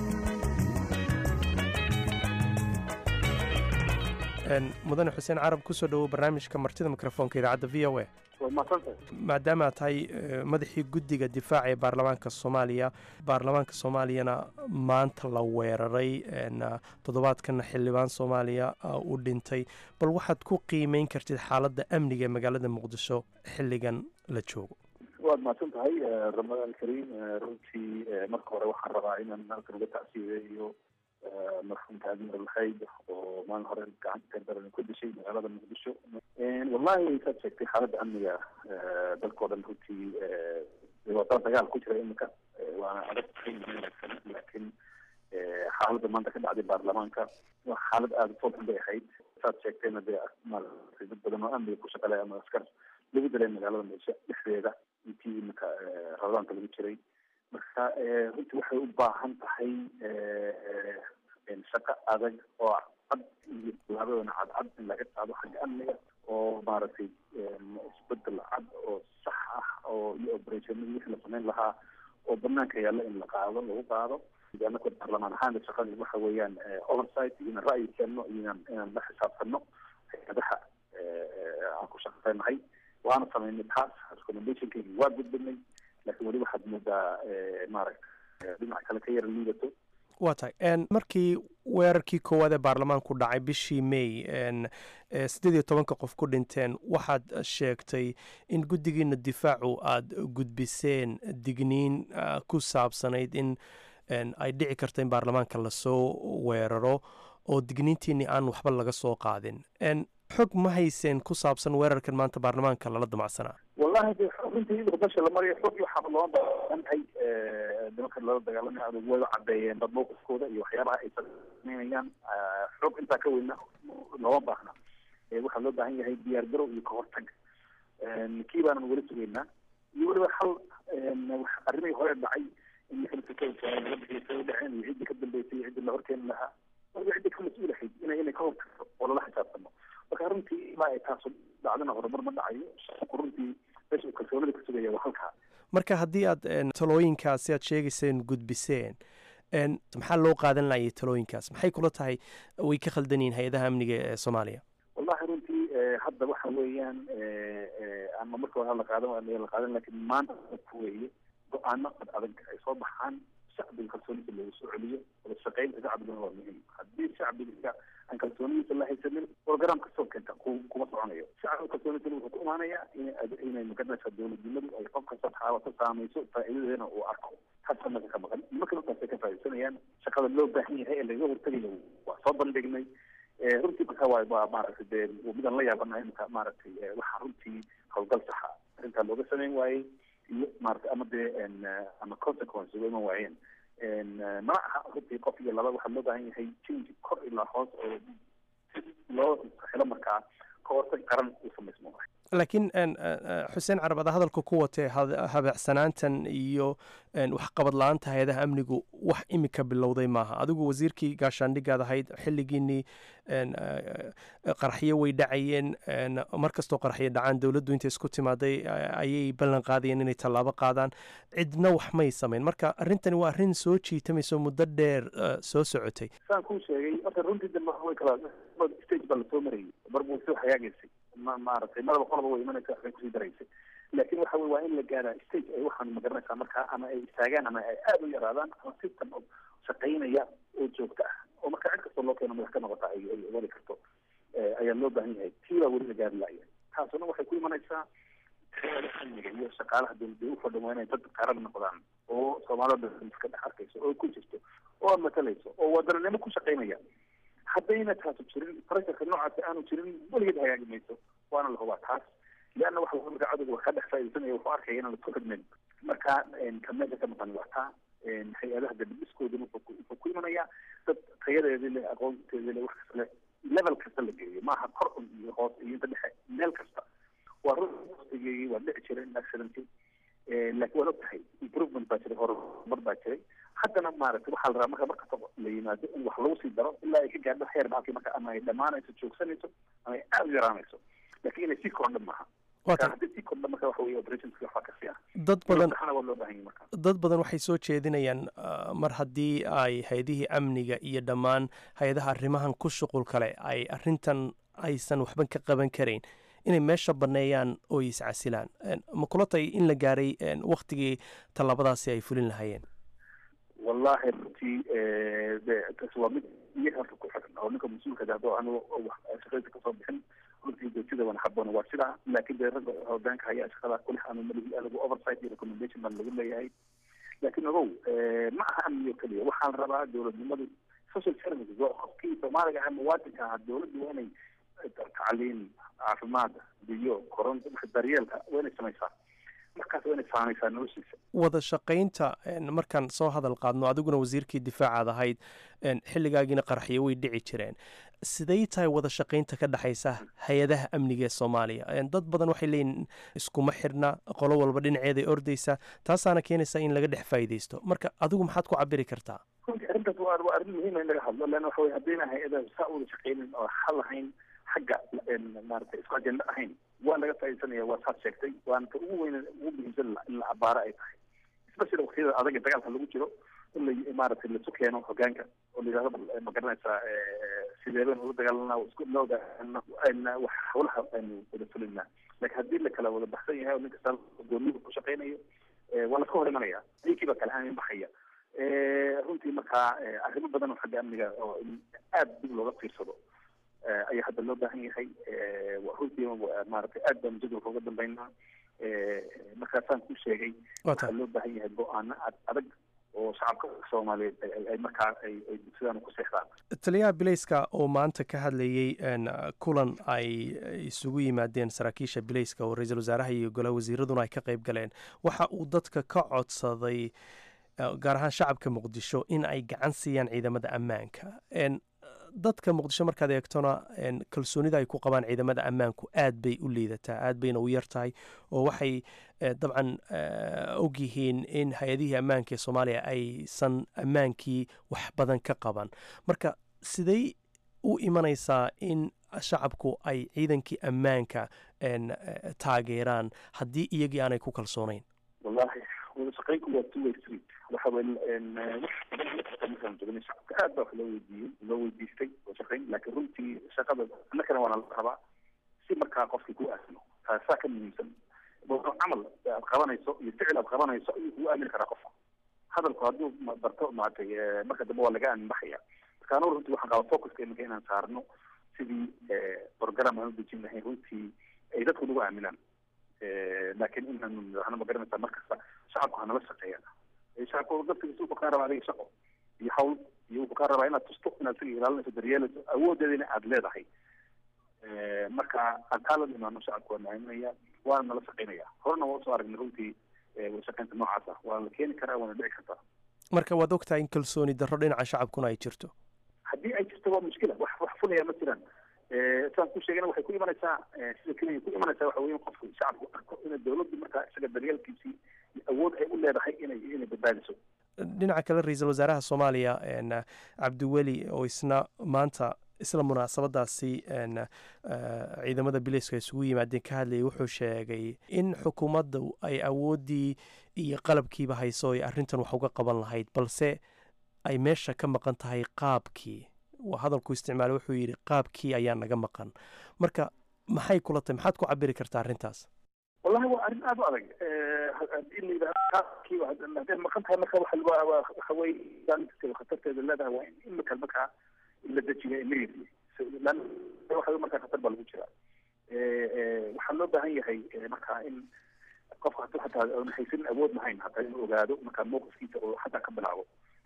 mudane xuseen carab kusoo dhowow barnaamijka martida mikrofoonka idaacadda v o a maadaama aad tahay madaxii guddiga difaaca ee baarlamaanka soomaaliya baarlamaanka soomaaliyana maanta la weeraray toddobaadkana xildhibaan soomaaliya u dhintay bal waxaad ku qiimeyn kartid xaaladda amniga ee magaalada muqdisho xilligan la joogo waad mahadsan tahay ramadaan kariim runtii marka hore waxaan rabaa inaan halkan uga tacsiideeyo marxuumka admir alhayd oo maalin hore gacanta daran ku dishay magaalada muqdisho wallahi saad sheegtay xaaladda amniga dalkao dhan runtii wadada dagaal ku jira iminka waana adag wanaagsan laakiin xaaladda maanta ka dhacday baarlamaanka waa xaalad aada u fooxun bay ahayd saad sheegtayna dee maaragtay dad badan oo amniga ku shaqalay ama askar lagu dilay magaalada muqdisho dhexdeeda intii iminka rabadaanka lagu jiray marka runtii waxay u baahan tahay shaqo adag oo cad iyo bilaabadana cadcad in laga qaado xagga amniga oo maaragtay isbedel cad oo sax ah oo iyo operationadii wixii la samayn lahaa oo banaanka yaalla in la qaado lagu qaado anaka baarlamaan ahaan shaqada waxa weeyaan oversight iyo inaan ra'yi keenno iyo inaan inaan la xisaabtanno hay-adaha aan ku shaqeynahay waana samaynay taas recommendationkeygi waa gudbinay laakiin weli waxaad moodaa maaragta dhinac kale ka yara liidato waa tahay markii weerarkii koowaad ee baarlamaanku dhacay bishii may siddeed iyo tobanka qof ku dhinteen waxaad sheegtay in guddigiina difaacu aada gudbiseen digniin ku saabsanayd in ay dhici karto in baarlamaanka lasoo weeraro oo digniintiini aan waxba laga soo qaadin xog ma hayseen ku saabsan weerarkan maanta baarlamaanka lala damacsanaa wallahi de runtii iyadoo dasha la mariyo xog iyo waxaaba looma baahantahay nimanka lala dagaalamaya adag way caddeeyeen dad mowqifkooda iyo waxyaabaha ay sameynayaan xog intaa ka weyna looma baahna waxaa loo baahan yahay diyaar garow iyo kahortag kii baanan weli sugaynaa iyo weliba hal arrimihii hore dhacay in laga bixiyay dhaceen iyo ciddii ka dambeysay iyo ciddii la horkeeni lahaa waliba ciddii ka mas-uulahayd ina inay ka hortagto oo lala xisaabtamo marka runtii ilaa ay taasu dhacdana horumar ma dhacayo shaqku runtii meesha uu kalsoonida ka sugaya waa halkaa marka haddii aad talooyinkaasi aad sheegayseen gudbiseen maxaa loo qaadan lahayay talooyinkaas maxay kula tahay way ka khaldan yihiin hay-adaha amniga ee soomaaliya wallahi runtii hadda waxa weeyaan ama marka hore la qaadan la qaadan laakiin maanta weeye go-aano ad adag ay soo baxaan shacbiga kalsoonida lagu soo celiyo wada shaqeynta shacbigana waa muhiim haddii shacbiga aan kalsoonidiisa la haysanin program kastoo keenta kuma soconayo shacbiga kalsoonidana wuxuu ku imaanayaa inay magaranaysa dowladnimadu ay qof kasta taaba ka saamayso faa'iidadeena uu arko hasa maka ka maqan nimanka markaasay ka faa'iidsanayaan shaqada loo baahan yahay ee laga hortegayo waa soo bandhignay runtii marka waa waa maaragtay dee midaan la yaabanahay imika maaragtay waxaa runtii howlgal saxa arrintaa looga sameyn waayey iyo maarata ama dee ama consequence uga iman waayeen ma aha runtii qof iyo laba waxaa loo baahan yahay change kor ilaa hoos oo loo helo markaa ka hortag qaran u samaysmo laakiin xuseen carab ada hadalka ku watee habeecsanaantan iyo waxqabad la-aanta hay-adaha amnigu wax imika bilowday maaha adigu wasiirkii gaashaandhigaad ahayd xilligiinii qaraxyo way dhacayeen mar kastoo qaraxyo dhacaan dowladdu intay isku timaaday ayay ballan qaadayeen inay tallaabo qaadaan cidna wax may samayn marka arrintani waa arrin soo jiitamayso muddo dheer soo socotay saan kuu sheegay horta runtii dambe way kala stage baa lasoo marayay marbu soo hagaagaysay ma maaragtay madaba qolaba way imanaysa waxbay kusii daraysay laakiin waxa weye waa in la gaaraa stage ay waxaan magaranaysaa markaa ama ay istaagaan ama ay aada u yaraadaan ama system shaqaynaya oo joogto ah oo markaa cid kastoo loo keeno madax ka noqota ay ay wadi karto ayaa loo baahan yahay tii baa weli la gaari laaya taasuna waxay ku imanaysaa amniga iyo shaqaalaha dowladda u fadhan waa inay dad qaran noqdaan oo soomaalida iska dhex arkayso oo ku jirto oo matalayso oo wadaninimo ku shaqaynaya haddayna taasu jirin pressurka noocaasi aanu jirin weligeed hagaagi mayso waana la hubaa taas leanna waxa marka cadowga wax ka dhex faa'iidaysanaya wuxuu arkaya inaan lasku xidhnayn marka ka meesha ka maqan waa taa hay-adaha dabadhiskoodana wuxuu ku imanayaa dad tayadeedii le aqoonteedii le wax kasta le level kasta la geeyo maaha kor un iyo hoos iyo inta dhexe meel kasta waa run waqtigeegii waa dhici jiray accidenty laakiin waad og tahay improvement baa jiray horumar baa jiray haddana maaragtay waxaa la rabaa marka markasta la yimaado in wax lagu sii daro ilaa ay ka gaadho heer baalkii marka ama ay dhammaanayso joogsanayso ama ay aada u yaraanayso laakiin inay sii kordhan maaha haddii sii kordhan marka waxa weye operationski waxbaa ka sii ah dad badan waa loo baahan yahay marka dad badan waxay soo jeedinayaan mar haddii ay hay-adihii amniga iyo dhammaan hay-adaha arrimahan ku shuqul kale ay arrintan aysan waxba ka qaban karayn inay meesha banneeyaan oo iscasilaan ma kula tahay in la gaaray waktigii tallaabadaasi ay fulin lahaayeen wallahi runtii taas waa mid iyaga horta ku xiran oo ninka mas-uulka hadoo anigu shaqadiisa kasoo bixin runtii joogtida wana haboona waa sidaa laakiin dee ragga hogaanka hayaa shaqada kulix ama maligi lagu oversight iyo recommendation baa lagu leeyahay laakiin ogow ma aha amniyo keliya waxaa la rabaa dowladnimadu social services waa qofkii soomaaliga aha muwaadinka ahaa dowladdu waa inay tacliin caafimaad biyo koronto daryeelka waa inay samaysaa markaas waa inay saamaysaa noloshiisa wada shaqaynta markaan soo hadal qaadno adiguna wasiirkii difaacaad ahayd xilligaagiina qaraxyo way dhici jireen siday tahay wada shaqaynta ka dhexaysa hay-adaha amniga ee soomaaliya dad badan waxay leeyihin iskuma xirna qolo walba dhinaceeday ordaysa taasaana keenaysa in laga dhex faa'iidaysto marka adigu maxaad ku cabiri kartaa runtii arrintaas waa waa arrin muhiima in laga hadlo leanna waxa weye haddayna hay-adaha saa u wada shaqaynin oo xal lahayn xagga maaragtay isku ajenda ahayn waa laga faaidaysanaya waa saad sheegtay waana ta ugu weyn ugu muhiimsan in la abaaro ay tahay especially waqtiyada adag ee dagaalka lagu jiro in la maaragtay lasu keeno hogaanka oo la yidhahdo ma garanaysaa sideebeen ula dagaalanaa isku looda wax hawlaha aynu wada fulinaa laakiin haddii la kala wada baxsan yahay oo nin kasta gooniga ku shaqaynayo waa laska hor imanaya ninkiiba kala aamin baxaya runtii markaa arrimo badan oo xagga amniga oo aada dib looga fiirsado ayaa hadda loo baahan yahay runtii maaragtay aad baan jadwalka uga dambeynaa markaasaan ku sheegay waxaa loo baahan yahay go-aano adag oo shacabka soomaaliyeed ay markaa ay sidaan ku seexdaan taliyaha bilayska oo maanta ka hadlayey kulan ay isugu yimaadeen saraakiisha bilayska oo ra-iisul wasaaraha iyo golaha wasiiraduna ay ka qayb galeen waxa uu dadka ka codsaday gaar ahaan shacabka muqdisho in ay gacan siiyaan ciidamada ammaanka dadka muqdisho markaad eegtona kalsoonida ay ku qabaan ciidamada ammaanku aad bay u liidataa aad bayna u yar tahay oo waxay dabcan ogyihiin in hay-adihii ammaanka ee soomaaliya aysan ammaankii wax badan ka qaban marka siday u imanaysaa in shacabku ay ciidankii ammaanka taageeraan haddii iyagii aanay ku kalsoonayn wallahi wadashaqeynku waa two way street waxa weye markaan jognay shacabka aad baa wax loo weydiiyey loo weydiistay wadashaqeyn laakiin runtii shaqada annakana waana la rabaa si markaa qofkii ku aamino taasaa ka muhiimsan camal aad qabanayso iyo ficil aad qabanayso ayuu kugu aamini karaa qofka hadalku hadduu barto maaragtay marka dambe waa laga aamin baxaya marka anugu runtii waxaan qabaa focuska iminka inaan saarno sidii program aan u dejin lahayn runtii ay dadku nagu aaminaan laakiin inaanu madaxna ma garanaysaa markasta shacabku hanala shaqeeyaan shacabku dadkiisa wuxuu kaa rabaa adiga shaqo iyo hawl iyo wuxuu kaa rabaa inaad tusto inaad siga ilaalinayso daryeelayso awoodeedina aada leedahay marka aan kaa la imaano shacabku waa naaminaya waana nala shaqeynaya horena waa usoo aragnay runtii wadashaqeynta noocaas ah waa la keeni karaa waana dhici kartaa marka waad ogtahay in kalsooni darro dhinaca shacabkuna ay jirto haddii ay jirto waa mushkila wax wax fulaya ma jiraan saan ku sheegana waxay ku imanaysaa sida kenya ku imanaysaa waxa weeye qofku shacabku arko ina dawladdu markaa isaga daryeelkiisii awood ay u leedahay inay inay badbaadiso dhinaca kale ra-iisul wasaaraha soomaaliya cabdiweli oo isna maanta isla munaasabadaasi ciidamada bilayska isugu yimaadeen ka hadlayay wuxuu sheegay in xukuumadda ay awooddii iyo qalabkiiba hayso ay arrintan wax uga qaban lahayd balse ay meesha ka maqan tahay qaabkii hadalku isticmaala wuxuu yidhi qaabkii ayaa naga maqan marka maxay kula tahay maxaad ku cabiri kartaa arrintaas wallahi waa arrin aada u adag hadii la yidhahdo qaabkii hadday maqan tahay marka waxa weye khatarteeda leedahay waa in imika markaa la dejiyo immediately waxa markaa khatar baa lagu jiraa waxaa loo baahan yahay markaa in qofka hadduu hataa oona haysanin awood lahayn hataa inuu ogaado markaa mowqifkiisa oo hataa ka bilaabo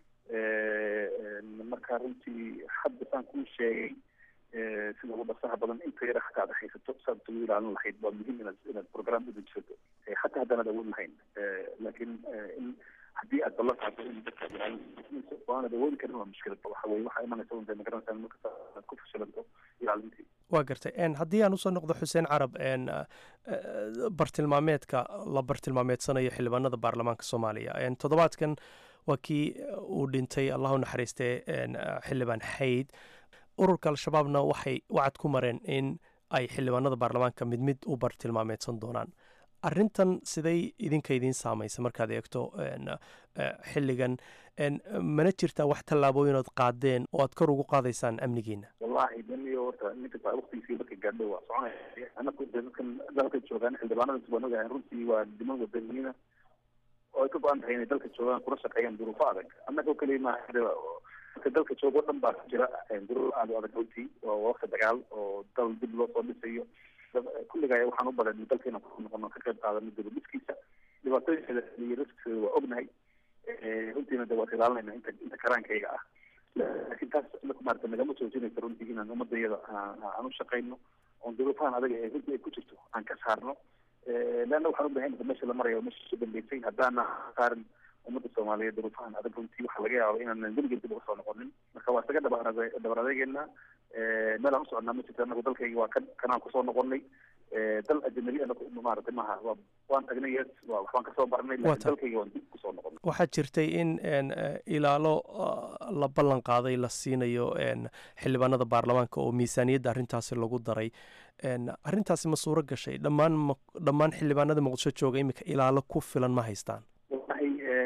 marka runtii hadda saan kuu sheegay sida ugu dhasaha badan inta yara hataa aad haysato saad ugu ilaalin lahayd waa muhiim inaad inaad program udejisato hataa haddaanaad awood lahayn laakiin in haddii aad ballan qaado in dadka ilaalinayso oo aanad awoodi karin waa mushkilad waxa weye waxaa imanaysa unta magaranaysaa markasta aad ku fashilanto ilaalintii waa gartay haddii aan usoo noqdo xuseen carab bartilmaameedka la bartilmaameedsanayo xildhibaanada baarlamaanka soomaaliya toddobaadkan waa kii uu dhintay allahu naxariistee xildhibaan xayd ururka al-shabaabna waxay wacad ku mareen in ay xildhibaanada baarlamaanka mid mid u bartilmaameedsan doonaan arrintan siday idinka idiin saamaysa markaad eegto xilligan mana jirtaa wax tallaabooyinood qaadeen oo aad kor ugu qaadaysaan amnigiina wallahi daniyo horta ninka waqtigiisii markay gaadho waa soconaya anaku dadkan dalka joogaan xildhibaanada waan ogahay runtii waa diman wadaniyiina oo ay ka go-an tahay inay dalka joogaan kula shaqeeyaan duruufo adag annagoo kaliya maaha marka dalka joogo dhan baa jira duruuf aada u adag runtii oo waqti dagaal oo dal dib loo soo dhisayo kulligaa waxaan u badan dalkeena ku noqono ka qayb qaadano dibadhiskiisa dhibaatooyinkeeda iyo riskigeeda waa ognahay runtiina de waa ilaalinayna inta inta karaankayga ah laakiin taas maarata nagama joojinayso runtii inaan ummadayada aan u shaqayno oon duruufahan adaga ee runtii ay ku jirto aan ka saarno leanna waxaan u bahan meesha la marayo meesha ku dambeysay haddaana saarin ummadda soomaaliyeed duruufahan adag runtii waxaa laga yaaba inaanan weligeed dib uga soo noqonin marka waa isaga dhabar adeegeena meel aan u soconaa ma jirto anagu dalkayga waa kan kanaan kusoo noqonay dal ajnabi anagu maaragtay maaha waa waan tagnay yes waa waxbaan kasoo barnay laakiin dalkayga waan dib kusoo noqonay waxaa jirtay in ilaalo la ballan qaaday la siinayo xildhibaanada baarlamaanka oo miisaaniyadda arrintaasi lagu daray arrintaasi ma suuro gashay dhammaan dhammaan xildhibaanada muqdisho jooga iminka ilaalo ku filan ma haystaan wallahi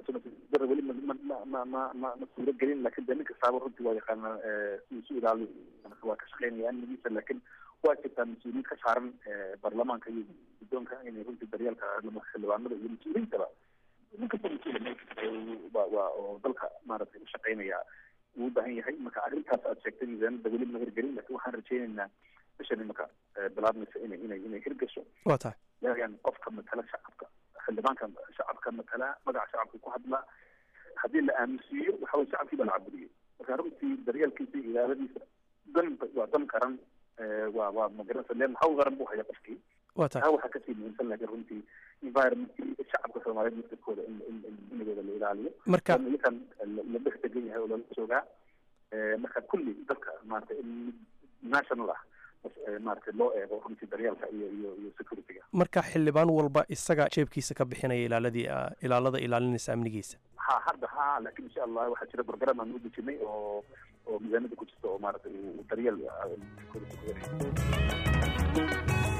dara weli ma ma ma ma ma ma ma suuro gelin laakiin de nin kastaaba runtii waa yaqaanaa siduu isu ilaali waa ka shaqeynaya amnigiisa laakiin waa jirtaa mas-uuliyiin ka saaran baarlamaanka iyo guddoonka inay runtii daryeelka xildhibaanada iyo mas-uuliyiintaba nin kasta mas-uul waa oo dalka maaragtay u shaqeynaya uu u baahan yahay marka arrintaas aad sheegtay miisaanada weli ma hirgelin laakiin waxaan rajeynaynaa bishan imaka bilaabmaysa inay inay inay hirgasho waa tahay yaagan qofka matala shacabka xildhibaanka shacabka matala magaca shacabka ku hadla haddii la aaminsiiyo waxa weye shacabkii baa la cabudiyey marka runtii daryeelkiisa iyo ilaaladiisa dan waa dan qaran waa waa magaranaysa leen hawl qaran buu haya qofkii waa tahay taa waxaa kasii muhiimsan laakiin runtii environmentkii shacabka soomaaliyeed naftirkooda in in in inagooda la ilaaliyo marka iyakan la dhex degan yahay oo lala joogaa marka kulli dadka maarata in national ah maaragtay loo eego runtii daryeelka iyo iyo iyo securityga marka xildhibaan walba isaga jeebkiisa ka bixinaya ilaaladii ilaalada ilaalinaysa amnigiisa ha hadda ha laakiin insha allah waxaa jira program aan u dejinay oo oo miisaanada ku jirta oo maaragtay uu daryeel security ku yahay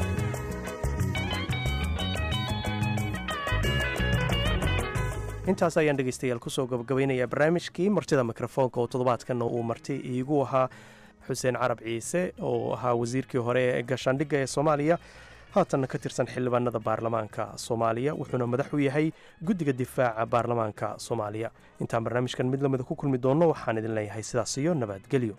intaas ayaan dhegeystayaal kusoo gabagabaynayaa barnaamijkii martida mikrofoonka oo toddobaadkanna uu marti iigu ahaa xuseen carab ciise oo ahaa wasiirkii hore ee gaashaandhigga ee soomaaliya haatanna ka tirsan xildhibaanada baarlamaanka soomaaliya wuxuuna madax u yahay guddiga difaaca baarlamaanka soomaaliya intaan barnaamijkan mid lamida ku kulmi doonno waxaan idin leeyahay sidaas iyo nabadgelyo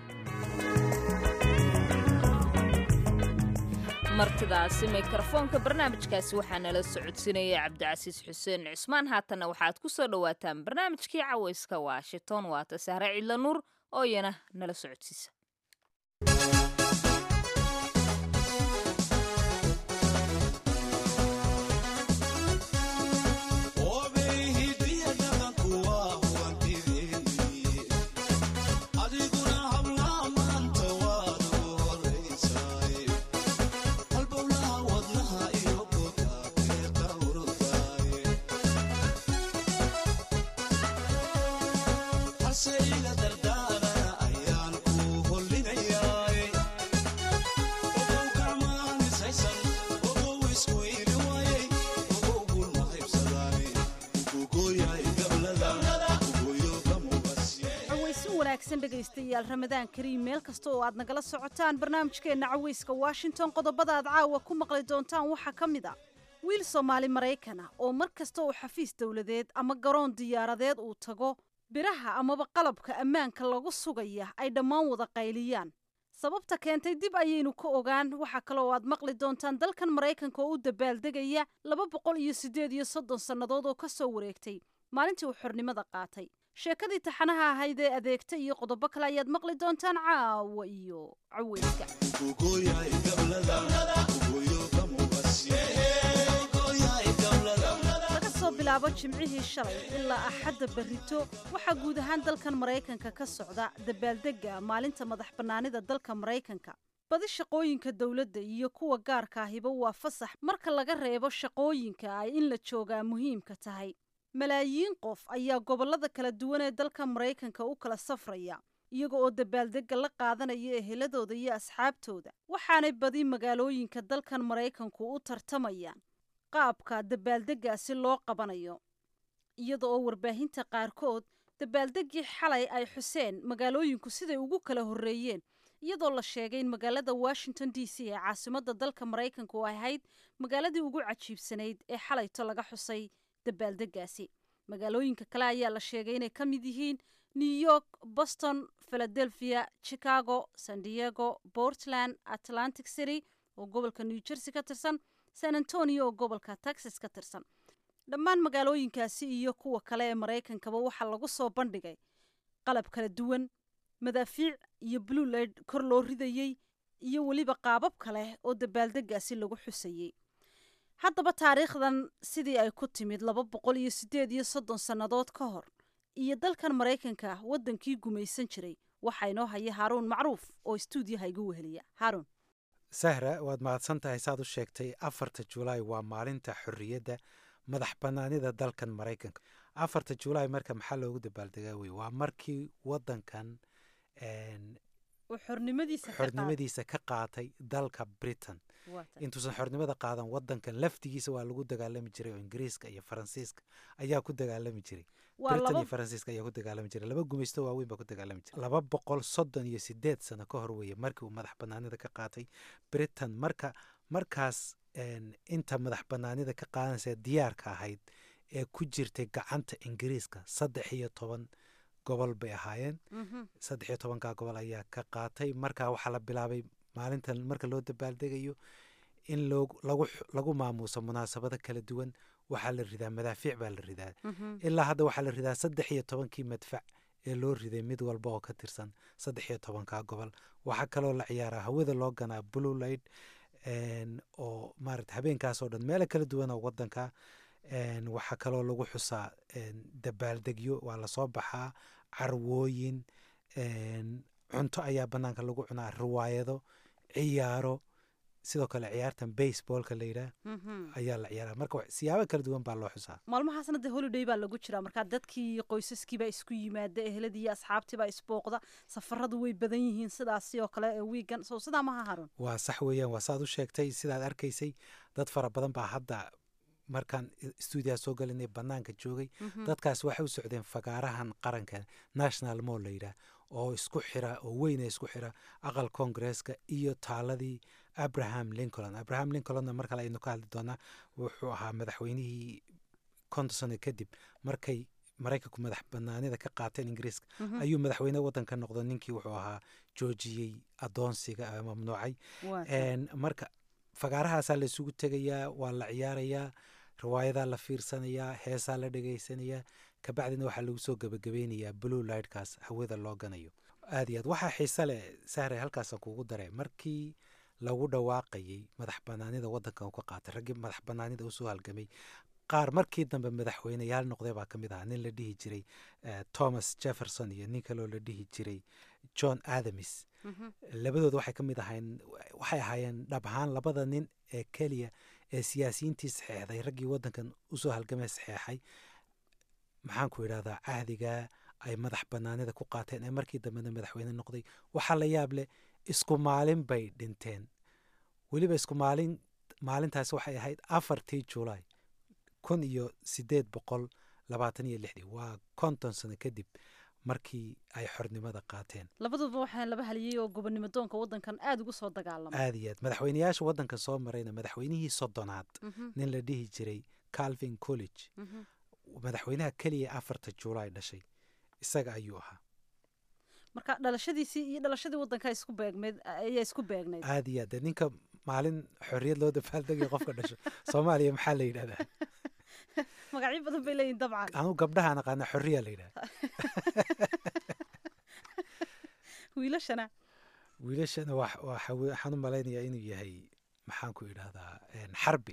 martidaasi mikrofoonka barnaamijkaasi waxaa nala socodsiinaya cabdicasiis xuseen cusmaan haatanna waxaad ku soo dhowaataan barnaamijkii cawayska washington waata sahre cidla nuur oo iyana nala socodsiisa dhegaystayaal ramadaan kariim meel kasta oo aad nagala socotaan barnaamijkeenna caweyska washington qodobada aad caawa ku maqli doontaan waxaa ka mid a wiil soomaali maraykana oo mar kasta oo xafiis dowladeed ama garoon diyaaradeed uu tago biraha amaba qalabka ammaanka lagu sugaya ay dhammaan wada qayliyaan sababta keentay dib ayaynu ka ogaan waxaa kaloo aad maqli doontaan dalkan maraykanka oo u dabaaldegaya laba boqol iyo siddeed iyo soddon sannadood oo ka soo wareegtay maalintii uu xornimada qaatay sheekadii taxanaha ahayd ee adeegta iyo qodobo kale ayaad maqli doontaan caawa iyo caweyska laga soo bilaabo jimcihii shalay ilaa axadda berrito waxaa guud ahaan dalkan maraykanka ka socda dabaaldegga maalinta madax bannaanida dalka maraykanka badi shaqooyinka dowladda iyo kuwa gaarka ahiba waa fasax marka laga reebo shaqooyinka ay in la joogaa muhiimka tahay malaayiin qof ayaa gobollada kala duwan ee dalka maraykanka u kala safraya iyaga oo dabaaldegga la qaadanaya eheladooda iyo asxaabtooda waxaanay badi magaalooyinka dalkan maraykanku u tartamayaan qaabka dabaaldeggaasi loo qabanayo iyada oo warbaahinta qaarkood dabaaldeggii xalay ay xuseen magaalooyinku siday ugu kala horreeyeen iyadoo la sheegay in magaalada washington d c ee caasimadda dalka maraykanka oo ahayd magaaladii ugu cajiibsanayd ee xalayto laga xusay dabaaldeggaasi magaalooyinka kale ayaa la sheegay inay ka mid yihiin new york boston philadelphia chicago san diego portland atlantic city oo gobolka new jersey ka tirsan san antonio oo gobolka texas ka tirsan dhammaan magaalooyinkaasi iyo kuwa kale ee maraykankaba waxaa lagu soo bandhigay qalab kala duwan madaafiic iyo blueled kor loo ridayey iyo weliba qaabab kale oo dabaaldeggaasi lagu xusayey haddaba taariikhdan sidii ay ku timid laba boqol iyo siddeed iyo soddon sannadood ka hor iyo dalkan maraykanka waddankii gumaysan jiray waxaa inoo haya haaruun macruuf oo stuudiyaha igu weheliya haaruun sahra waad mahadsan tahay saad u sheegtay afarta julaay waa maalinta xorriyadda madax bannaanida dalkan maraykanka afarta julaay marka maxaa loogu dabaaldegaa wey waa markii waddankan oo xornimadiisa ka qaatay. xornimadiisa ka qaatay dalka britain Waa tahay. intuusan xornimada qaadan wadankan laftigiisa waa lagu dagaalami jiray oo ingiriiska iyo faransiiska ayaa ku dagaalami jiray Waa britain laba- iyo faransiiska ayaa ku dagaalami jiray laba gumaysto waaweyn baa ku dagaalami jiray laba boqol soddon iyo sideed sano ka hor weeye markii uu madax banaanida ka qaatay britain marka markaas een, inta madax banaanida ka qaadanaysa diyaarka ahayd ee ku jirtay gacanta ingiriiska saddex iyo toban gobol bay ahaayeen Mhm. saddex iyo tobankaa gobol ayaa ka qaatay marka waxaa la bilaabay maalintan marka loo dabaaldegayo in loo- lagu x- lagu maamuuso munaasabado kala duwan waxaa la ridaa madaafiic baa la ridaa Mhm. ilaa hadda waxaa la ridaa saddex iyo tobankii madfac ee loo riday mid walba oo ka tirsan saddex iyo tobankaa gobol waxaa kaloo la ciyaaraa hawada loo ganaa blue light een, oo maarata habeenkaasoo dhan meelo kala duwan oo wadanka een, waxaa kaloo lagu xusaa een, dabaaldegyo waa lasoo baxaa carwooyin een, cunto ayaa banaanka lagu cunaa riwaayado ciyaaro sidoo kale ciyaartan baseballka la yidhaah Mhm. ayaa la ciyaaraa marka wax- siyaabo kala duwan baa loo xusaa maalmahaasna dee holiday baa lagu jiraa markaa dadkii iyo qoysaskii baa isku yimaada eheladii iyo asxaabtii baa isbooqda safaradu way badan yihiin sidaasi oo kale ee wiigan so sidaa maha harun waa sax weeyaan waa saad u sheegtay sidaad arkaysay dad fara badan baa hadda markaan stuudiyaha soo galinay banaanka joogay Mhm. dadkaas waxay u socdeen fagaarahan qaranka national mall la yidhaah oo isku xira oo weyna isku xira aqal koongresska iyo taaladii abraham lincoln abraham lincolnna mar kale aynu ka hadli doonaa wuxuu ahaa madaxweynihii konton sano kadib markay maraykanku madax banaanida ka qaateen ingiriiska Mhm. ayuu madaxweyne wadanka noqdo ninkii wuxuu ahaa joojiyey adoonsiga ama mamnuucay Waa tahay. Een, marka fagaarahaasaa la isugu tegayaa waa la ciyaarayaa riwaayadaa la fiirsanayaa heesaa la dhegaysanayaa kabacdina waxaa lagu soo gebagabeynayaa blue lightkaas hawada loo ganayo aad iyo aad waxaa xiise leh sahre halkaasa kugu dare markii lagu dhawaaqayey madax banaanida wadankan uu ka qaatay raggii madax banaanida usoo halgamay qaar markii dambe madaxweyneyaal noqday baa ka mid ahaa nin la dhihi jiray eh, thomas jefferson iyo nin kaloo la dhihi jiray john adams Mhm. labadooda waxay ka mid ahayn waxay ahaayeen dhab ahaan labada nin ee keliya ee siyaasiyiintii saxeexday raggii wadankan usoo halgamay saxeexay maxaan ku idhahdaa cahdiga ay madax banaanida ku qaateen ee markii dambena madaxweyne noqday waxaa la yaab leh isku maalin bay dhinteen weliba isku maalin maalintaas waxay ahayd afartii julaay kun iyo sideed boqol labaatan iyo lixdii waa konton sano kadib markii ay xornimada qaateen labaduba waxaa laba haliyey oo gobonimo doonka wadankan aada ugu soo dagaalamay aad iyo aad madaxweyneyaasha wadanka soo marayna madaxweynihii soddonaad Mhm. nin la dhihi jiray calvin college Mhm. madaxweynaha keliya afarta juulaay dhashay isaga ayuu ahaa marka dhalashadiisii iyo dhalashadii wadanka isku beegmeed ayaa isku beegnayd aad iyo aad dee ninka maalin xorriyad loo dabaaldegaya qofka dhasho soomaaliya maxaa la yidhahdaa magacyo badan bay leeyihin dabcan anu gabdhahaan aqaana xorriya la yidhahda wiilashana wiilashana wax- waxa we- waxaan u malaynayaa inuu yahay maxaan ku idhahdaa een, xarbi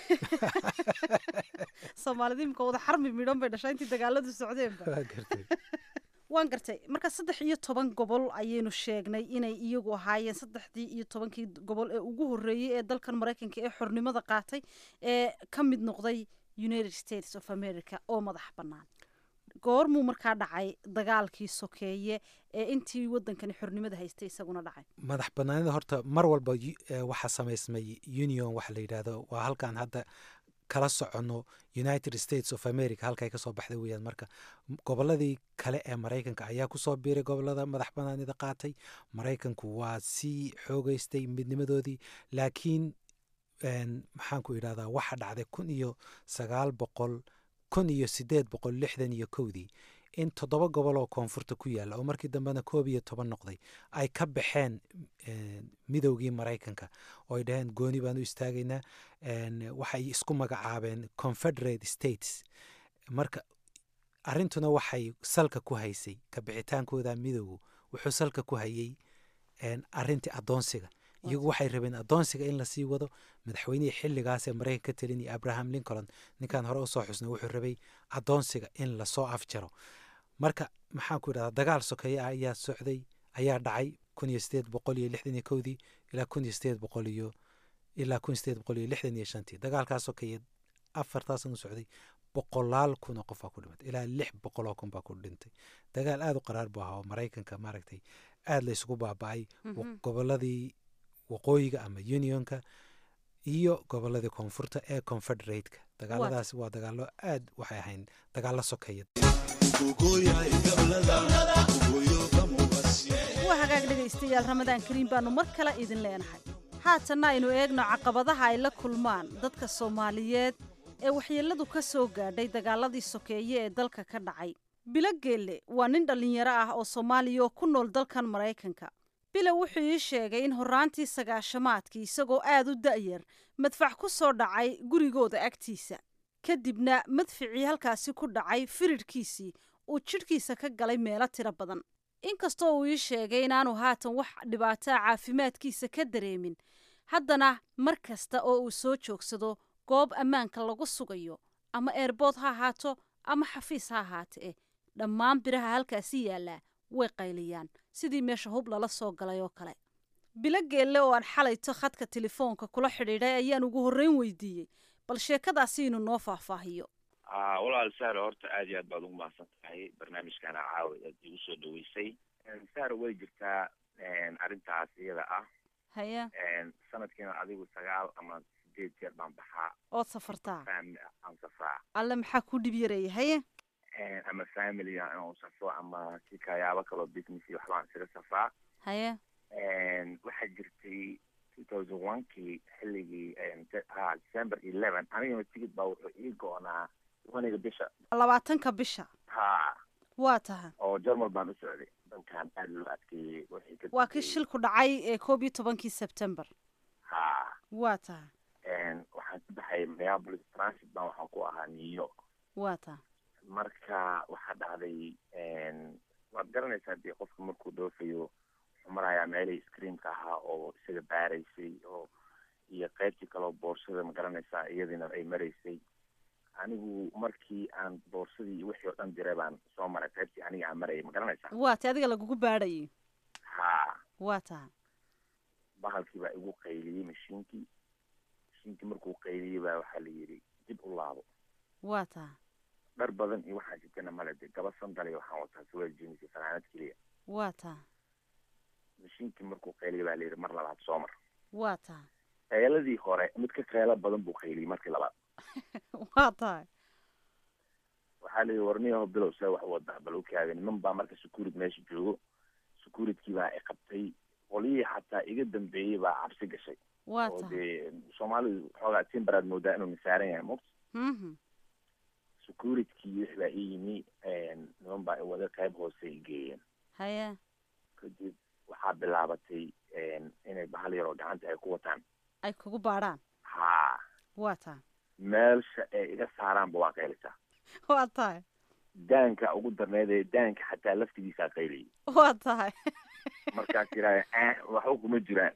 soomaalida imika wada xarmi midhan bay dhashaa intii dagaaladu socdeenba Waa gartay waan gartay marka saddex iyo toban gobol ayaynu sheegnay inay iyagu ahaayeen saddexdii iyo tobankii gobol ee ugu horreeyey ee dalkan maraykanka ee xornimada qaatay ee ka mid noqday united states of america oo madax bannaan goormuu markaa dhacay dagaalkii sokeeye ee intii wadankani xornimada haystay isaguna dhacay madax banaanida horta mar walba yu- eh, waxaa samaysmay union waxa la yidhahdo waa halkan hadda kala soconno united states of america halkay kasoo baxday weeyaan marka m- goboladii kale ee maraykanka ayaa kusoo biiray gobolada madax banaanida qaatay maraykanku waa sii xoogeystay midnimadoodii laakiin een, maxaan ku idhahdaa waxa dhacday kun iyo sagaal boqol kun iyo sideed boqol lixdan iyo kowdii in toddoba gobol oo koonfurta ku yaalla oo markii dambena koob iyo toban noqday ay ka baxeen een, midowgii maraykanka oo ay dhaheen gooni baan u istaagaynaa een, waxay isku magacaabeen confederate states marka arrintuna waxay salka ku haysay ka bixitaankooda midowgu wuxuu salka ku hayay een, arrintii adoonsiga iyagu waxay rabeen adoonsiga in lasii wado madaxweynihii xilligaas ee maraykanka ka talinaya abraham lincoln ninkan hore usoo xusnay wuxuu rabay adoonsiga in lasoo afjaro marka maxaan ku idhahdaa dagaal sokeeye ah ayaa socday ayaa dhacay kun iyo sideed boqol iyo lixdan iyo kowdii ilaa kun iyo sideed boqol iyo ilaa kun iyo sideed boqol iyo lixdan iyo shantii dagaalkaas sokeeye afartaasan u socday boqolaal kun oo qof baa ku dhimatay ilaa lix boqol oo kun baa ku dhintay dagaal aada u qaraar buu ahaa oo maraykanka maaragtay aada la isugu baaba-ay Mhm. goboladii waqooyiga ama unionka iyo goboladii koonfurta ee confederateka dagaaladaasi waa dagaalo aad waxay ahayn dagaalo sokeeya waa hagaag dhegaystayaal ramadaan kariim baanu mar kale idin leenahay haatanna aynu eegno caqabadaha ay la kulmaan dadka soomaaliyeed ee waxyeelladu ka soo gaadhay dagaaladii sokeeye ee dalka ka dhacay bilo geelle waa nin dhallinyaro ah oo soomaaliya oo ku nool dalkan maraykanka bile wuxuu ii sheegay in horraantii sagaashamaadkii isagoo aad u da'yar madfac ku soo dhacay gurigooda agtiisa kadibna madficii halkaasi ku dhacay firirhkiisii uu jidhkiisa ka galay meelo tiro badan inkastoo uu ii sheegay inaanu haatan wax dhibaataa caafimaadkiisa ka dareemin haddana mar kasta oo uu soo joogsado goob ammaanka lagu sugayo ama eerbood ha ahaato ama xafiis ha ahaate eh dhammaan biraha halkaasi yaallaa way qayliyaan sidii meesha hub lala soo galay oo kale bilo geelle oo aan xalayto khadka telefoonka kula xidhiidhay ayaan ugu horreyn weydiiyey bal sheekadaasi inuu noo faahfaahiyo walaal sahre horta aad iyo aad baad ugu mahadsan tahay barnaamijkana caawa aad igu soo dhaweysay sahre way jirtaa arrintaas iyada ah haye sanadkiina adigu sagaal ama sideed jeer baan baxaa ood safartaa family aan safraa alle maxaa ku dhib yareeya haye ama family aan safro ama si kayaabo kaloo business iyo waxbaan isaga safraa haye waxaa jirtay two thousand one kii xilligii ha december eleven anigana tigid baa wuxuu ii go-naa waniga bisha labaatanka bisha ha waa taha oo jarmal baan u socday dankan aad loo adkeeyey wixii ka waa kii dambeeyey. shilku dhacay ee koob iyo tobankii sebtembar ha waa taha waxaan ka baxay minneapolis transit baan waxaan ku ahaa new york waa taha marka waxaa dhacday waad garanaysaa dee qofka markuu dhoofayo wuxuu marayaa meelihii screamka ahaa oo isaga baaraysay oo iyo qaybtii kaleo boorsada ma garanaysaa iyadiina ay maraysay anigu markii aan boorsadii iyo wixii oo dhan diray baan soo maray qaybtii aniga aan marayay ma garanaysaa waa ta adiga lagugu baadhayay ha waa taha bahalkii baa igu qayliyey mashiinkii mashiinkii markuu qayliyey baa waxaa la yidhi dib u laabo waa taha dhar badan iyo waxaan jirtana male de gaba sandal waxaan wataa surwaal jeans iyo fanaanad keliya waa taha mashiinkii markuu qayliyey baa la yidhi mar labaad soo mar waa taha qayladii hore mid ka qaylo badan buu qayliyey markii labaad waa tahay waxaa la yidhi warniyaho bilow see wax wadaa bal ukaaga niman baa marka securit meesha joogo securitykii baa i qabtay qolyihii xataa iga dambeeyey baa cabsi gashay waa oo tahay dee soomaalidu xoogaa timbaraad moodaa inuu nisaaran yahay mugta mhm securitkii wix baa ii yimi niman baa i wada qayb hoose i geeyeen haye kadib waxaa bilaabatay inay bahal yaroo gacanta ay ku wataan ay kugu baadhaan ha waa tahay meelsha ay iga saaraanba waa qaylisaa waa tahay daanka ugu darneedee daanka xataa laftigiisaa qayliyay waa tahay markaas yidhaahda eh waxba kuma jiraan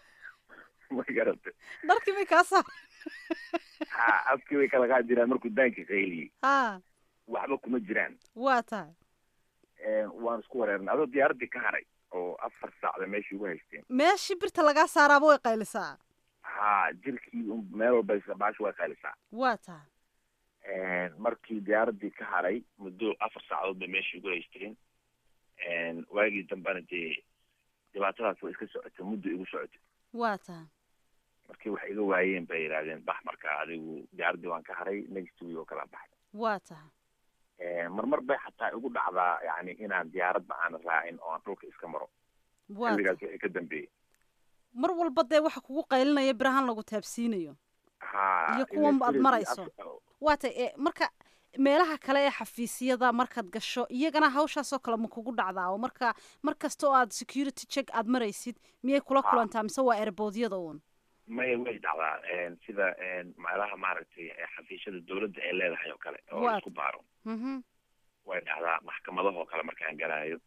ma garata dharkii bay kaa saar ha afkii bay kala kaa jiraan markuu daanka qayliyey ha waxba kuma jiraan waa tahay waan isku wareernay adoo diyaaraddii ka haray oo afar saacda meeshii ugu haysteen meeshii birta lagaa saaraaba way qaylisaa ha jirkii un meel walba baasha way qaylisaa waa tahay markii diyaaraddii ka haray muddo afar saacadood bay meeshii ugu haysteen waagii dambena dee dhibaatadaas way iska socotay muddo igu socotay waa tahay markii wax iga waayeen bay yidhahdeen bax marka adigu diyaaraddii waan ka haray next week oo kala baxay waa tahay marmar bay xataa igu dhacdaa yani inaan diyaaradba aan raacin oo aan dhulka iska maro waa xilligaas tahay wixii ka dambeeyey mar walba dee waxa kugu qaylinaya birahan lagu taabsiinayo ha iyo kuwan aad electric- marayso af- waa tahay ee marka meelaha kale ee xafiisyada markaad gasho iyagana hawshaasoo kale ma kugu dhacdaa oo marka mar kasta oo aad security check aad maraysid miyay kula Ha. kulantaa mise waa erboodyada uun maya way dhacdaa sida meelaha maaragtay xafiisyada dawladda ay leedahay oo kale oo Waa- la isku baaro mhm way dhacdaa maxkamadahoo kale markaan galaayo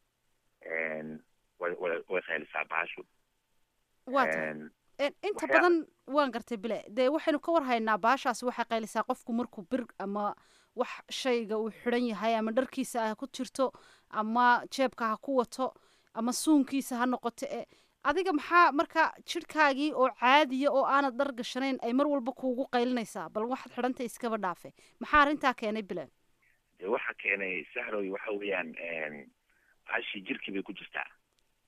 way way way qaylisaa baashu waa tahay Een, Een, inta waxyaa- badan waan gartay bile dee waxaynu ka warhaynaa baashaasi waxay qaylisaa qofku markuu bir ama wax shayga uu xidhan yahay ama dharkiisa ha ku jirto ama jeebka ha ku wato ama suunkiisa ha noqoto ee adiga maxaa marka jidhkaagii oo caadiya oo aanad dhar gashanayn ay mar walba kuugu qaylinaysaa bal waxaad xidhantay iskaba dhaafe maxaa arrintaa keenay bile dee waxa keenay sahroy waxa weeyaan baashii jirkii bay ku jirtaa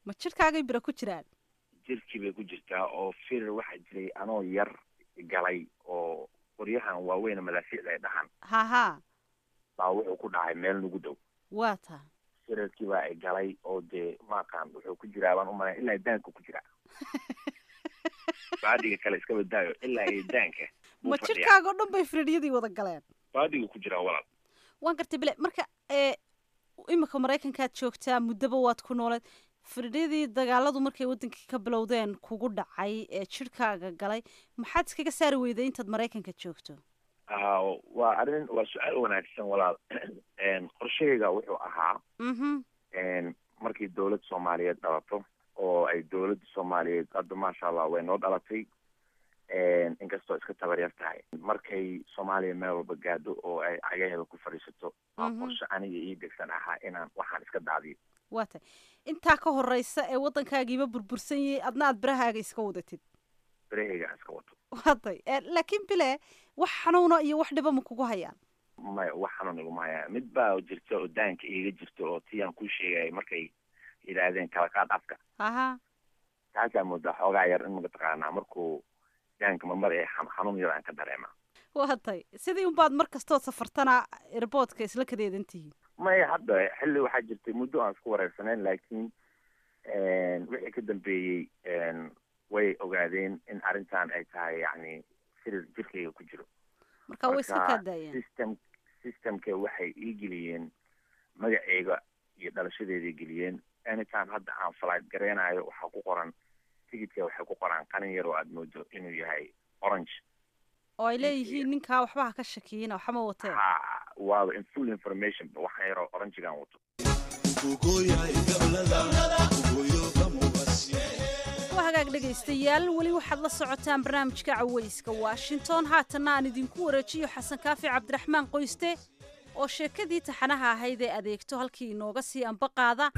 ma jirkaagay bira ku jiraan jirkii bay ku jirtaa oo firir waxaa jiray anoo yar galay oo qoryahan waaweyn madaafiicda ay dhahaan ha ha baa wuxuu ku dhacay meel nagu dhow waa taa firarkii baa ay galay oo dee maaqaan wuxuu ku jiraa baan umalay ilaa daanka ku jiraa baadiga kale iska badaayo ilaa iyo daanka buu ma fadhiyaa. jirkaaga oo dhan bay firiiryadii wada galeen baadiga ku jiraa walaal waan gartay bile marka ee imika maraykankaad joogtaa muddaba waad ku nooleed firdhiyadii dagaaladu markay wadankii ka bilowdeen kugu dhacay ee jirhkaaga galay maxaad iskaga saari weyday intaad maraykanka joogto Ah, waa arrin waa su-aal wanaagsan walaal Een, qorshahayga wuxuu ahaa mhm een, markii dowlad soomaaliyeed dhalato oo ay dowladda soomaaliyeed hadda maasha allah way noo dhalatay Een, inkastoo iska tabar yar tahay markay soomaaliya meel walba gaadho oo ay cagaheeda ku fadhiisato waa Mhm. qorshe aniga ii degsan ahaa inaan waxaan iska daadiyo waa tay intaa ka horeysa ee waddankaagiiba burbursan yahay adna aad birahaaga iska wadatid berahayga aan iska wato waa tay Ee, laakiin bile wax xanuuna iyo wax dhiba ma kugu hayaan maya wax xanuun iguma hayaa mid baa jirta oo daanka iiga jirta oo tiyaan kuu sheegaya markay yidhaahdeen kala qaad afka aha taasaa moodaa xoogaa yar in mataqaanaa markuu daanka marmar ee xan- xanuun yar aan ka dareema waa tay sidii unbaad mar kastood safartana airboodka isla kadeedan tihiin maya hadda xilli waxaa jirtay muddo aan isku wareersaneyn laakiin wixii ka dambeeyey een, way ogaadeen in arrintan ay tahay yacni firir jirkayga ku jiro marka way iska Marka, kaa daayeen system systemka waxay ii geliyeen magaceyga iyo dhalashadeeday geliyeen anytime hadda aan flight gareenayo waxaa ku qoran tigidka waxay ku qoraan qalin yar oo aad moodo inuu yahay orange oo ay leeyihiin ninkaa waxba ha ka shakiyina waxma watee ha waaba in full information waxaan yaroo orangegaan wato waa hagaag dhegaystayaal weli waxaad la socotaan barnaamijka cawayska washington haatanna aan idinku wareejiyo xasan kaafi cabdiraxmaan qoyste oo sheekadii taxanaha ahayd ee adeegto halkii inooga sii amba qaada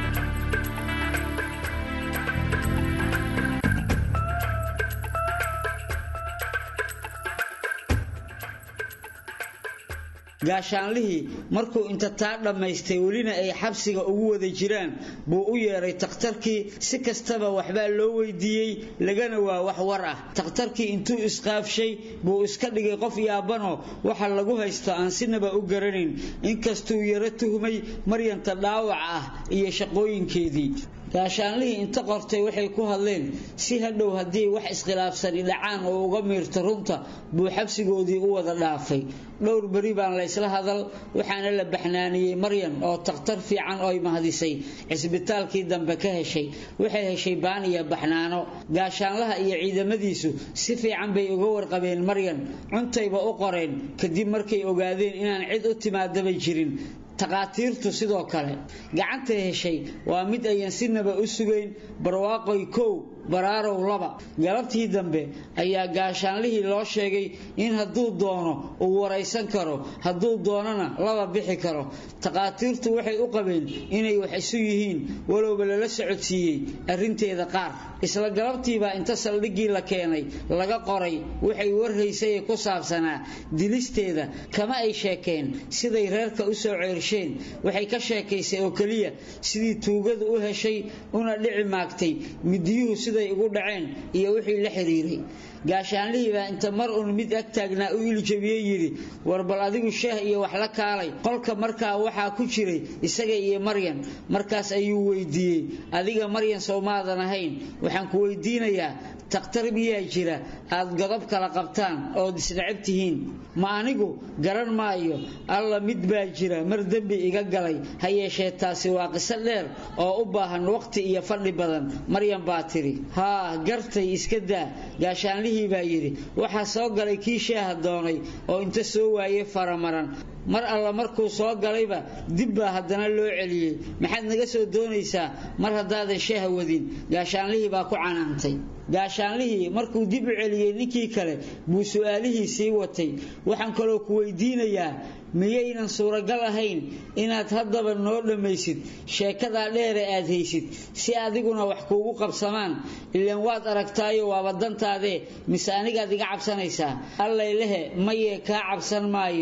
gaashaanlihii markuu inta taa dhammaystay welina ay xabsiga ugu wada jiraan buu u yeedhay takhtarkii si kastaba waxbaa loo weydiiyey lagana waa wax war ah takhtarkii intuu isqaafshay buu iska dhigay qof yaabanoo waxa lagu haysto aan sinaba u garanayn inkastuu yaro tuhmay maryanta dhaawac ah iyo shaqooyinkeedii gaashaanlihii inta qortay waxay ku hadleen si hadhow haddii wax iskhilaafsani dhacaan oo uga miirto runta buu xabsigoodii u wada dhaafay dhowr beri baan laysla hadal waxaana la baxnaaniyey maryan oo takhtar fiican oy mahadisay cisbitaalkii dambe ka heshay waxay heshay baan iyo baxnaano gaashaanlaha iyo ciidamadiisu si fiican bay uga warqabeen maryan cuntayba u qoreen kadib markay ogaadeen inaan cid u timaadaba jirin takhaatiirtu sidoo kale gacanta heshay waa mid ayan sinaba u sugayn barwaaqoy kow baraarow laba galabtii dambe ayaa gaashaanlihii loo sheegay in hadduu doono uu waraysan karo hadduu doonana laba bixi karo takhaatiirtu waxay u qabeen inay wax isu yihiin walowba lala socodsiiyey arrinteeda qaar isla galabtiibaa inta saldhiggii la keenay laga qoray waxay warhaysay ee ku saabsanaa dilisteeda kama ay sheekeen siday reerka u soo ceersheen waxay ka sheekaysay oo keliya sidii tuugadu u heshay una dhici maagtay midiyuhu siday ugu dhaceen iyo wixii la xiriiray gaashaanlihii baa inta mar uun mid ag taagnaa u iljabiyey yidhi war bal adigu shaah iyo wax la kaalay qolka markaa waxaa ku jiray isaga iyo maryan markaas ayuu weydiiyey adiga maryan sowmaadan ahayn waxaan ku weydiinayaa takhtar miyaa jira aad godob kala qabtaan ood isnacab tihiin ma anigu garan maayo alla mid baa jira mar dembi iga galay ha yeeshee taasi waa qiso dheer oo u baahan waqti iyo fadhi badan maryan baa tidhi haa gartay iska daa gaashaanlihii baa yidhi waxaa soo galay kii shaaha doonay oo inta soo waayey faramaran mar alla markuu soo galayba dib baa haddana loo celiyey maxaad naga soo doonaysaa mar haddaadan shaaha wadin gaashaanlihii baa ku canaantay gaashaanlihii markuu dib u celiyey ninkii kale buu su-aalihii sii watay waxaan kaloo ku weydiinayaa miyaynan suuragal ahayn inaad haddaba noo dhammaysid sheekadaa dheere aad haysid si adiguna wax kuugu qabsamaan ilaan waad aragtaayo waaba dantaadee mise anigaad iga cabsanaysaa allay lehe mayee kaa cabsan maayo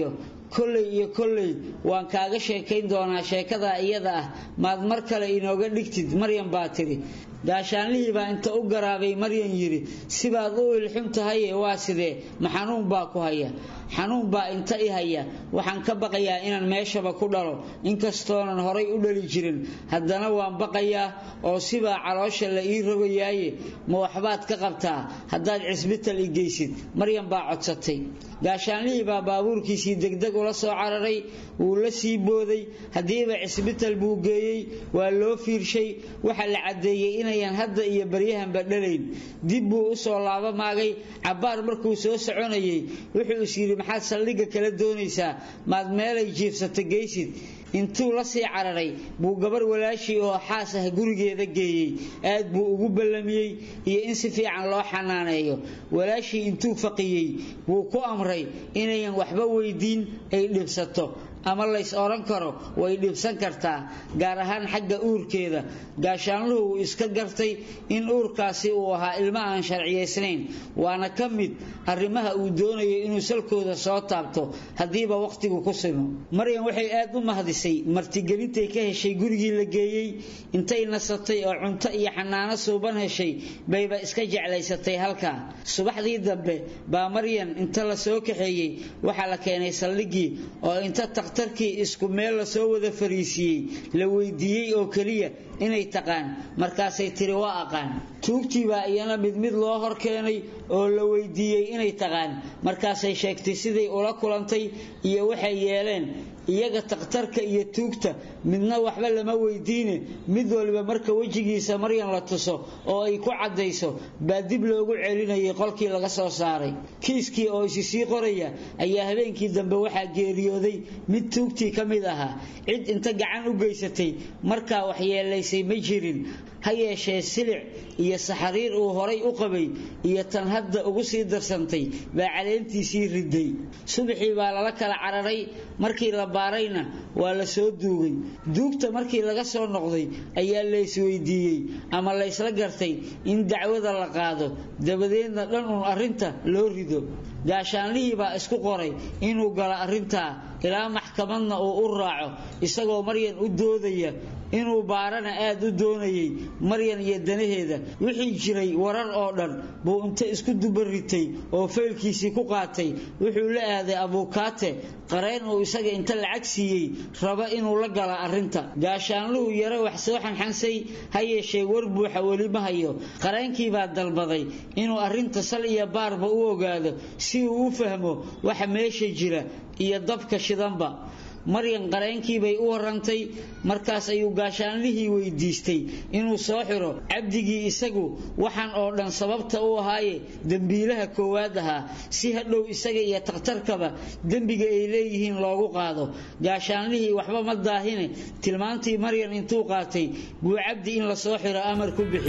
kolley iyo kolley waan kaaga sheekayn doonaa sheekadaa iyada ah maad mar kale inooga dhigtid maryan baa tidhi gaashaanlihii baa inta u garaabay maryan yidhi sibaad u ilxun tahaye waa sidee ma xanuun baa ku haya xanuun baa inta i haya waxaan ka baqayaa inaan meeshaba ku dhalo inkastoonan horay u dhali jirin haddana waan baqayaa oo sibaa caloosha la ii rogayaaye ma waxbaad ka qabtaa haddaad cisbital i geysid maryan baa codsatay gaashaanlihii baa baabuurkiisii degdeg ula soo cararay wuu la sii booday haddiiba cisbital buu geeyey waa loo fiirshay waxaa la caddeeyey inayan hadda iyo baryahanba dhalayn dib buu u soo laaba maagay cabbaar markuu soo soconayey wuxuu is yidhi maxaad saldhigga kala doonaysaa maad meelay jiifsata geysid intuu la sii cararay buu gabar walaashii oo xaas ah gurigeeda geeyey aad buu ugu ballamiyey iyo in si fiican loo xanaaneeyo walaashii intuu faqiyey buu ku amray inayan waxba weydiin ay dhibsato ama lays odhan karo way dhibsan kartaa gaar ahaan xagga uurkeeda gaashaanluhu uu iska gartay in uurkaasi uu ahaa ilmo aan sharciyaysnayn waana ka mid arrimaha uu doonayo inuu salkooda soo taabto haddiiba wakhtigu ku simo maryan waxay aad u mahdisay martigelintay ka heshay gurigii la geeyey intay nasatay oo cunto iyo xanaano suuban heshay bayba iska jeclaysatay halkaa subaxdii dambe baa maryan inta la soo kaxeeyey waxaa la keenay saldhiggii oo inta takhtarkii isku meel lasoo wada fariisiiyey la weydiiyey oo keliya inay taqaan markaasay tiri waa aqaan tuugtii baa iyana mid mid loo hor keenay oo la weydiiyey inay taqaan markaasay sheegtay siday ula kulantay iyo waxay yeeleen iyaga takhtarka iyo tuugta midna waxba lama weydiine mid waliba marka wejigiisa maryan la tuso oo ay ku caddayso baa dib loogu celinayay qolkii laga soo saaray kiiskii oo isi sii qoraya ayaa habeenkii dambe waxaa geeriyooday mid tuugtii ka mid ahaa cid inta gacan u geysatay markaa waxyeelaysay ma jirin ha yeeshee silic iyo saxariir uu horay u qabay iyo tan hadda ugu sii darsantay baa caleentiisii riday subaxii baa lala kala cararay markii la baarayna waa la soo duugay duugta markii laga soo noqday ayaa laysweydiiyey ama laysla gartay in dacwada la qaado dabadeedna dhan uun arrinta loo rido gaashaanlihii baa isku qoray inuu galo arrintaa ilaa maxkamadna uu u raaco isagoo maryan u doodaya inuu baarana aad u doonayay maryan iyo danaheeda wixii jiray warar oo dhan buu inta isku dubaritay oo faylkiisii ku qaatay wuxuu la aaday abuukaate qareen uu isaga inta lacag siiyey raba inuu la gala arrinta gaashaanluhu yaro wax soo xanxansay ha yeeshee war buuxa weli ma hayo qareenkii baa dalbaday inuu arrinta sal iyo baarba u ogaado si uu u fahmo waxa meesha jira iyo dabka shidanba maryan qareenkii bay u warantay markaas ayuu gaashaanlihii weydiistay inuu soo xiro cabdigii isagu waxaan oo dhan sababta u ahaaye dembiilaha koowaad ahaa si hadhow isaga iyo takhtarkaba dembiga ay leeyihiin loogu qaado gaashaanlihii waxba ma daahine tilmaantii maryan intuu qaatay buu cabdi in la soo xiro amar ku bixi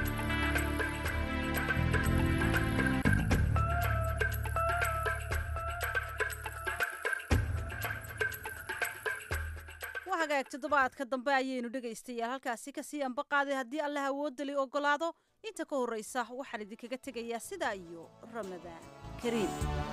hagaag toddobaadka dambe ayaynu dhegaystayaal halkaasi kasii ambaqaaday haddii allah awoodali ogolaado inta ka horraysa waxaan idinkaga tegayaa sidaa iyo ramadaan kariim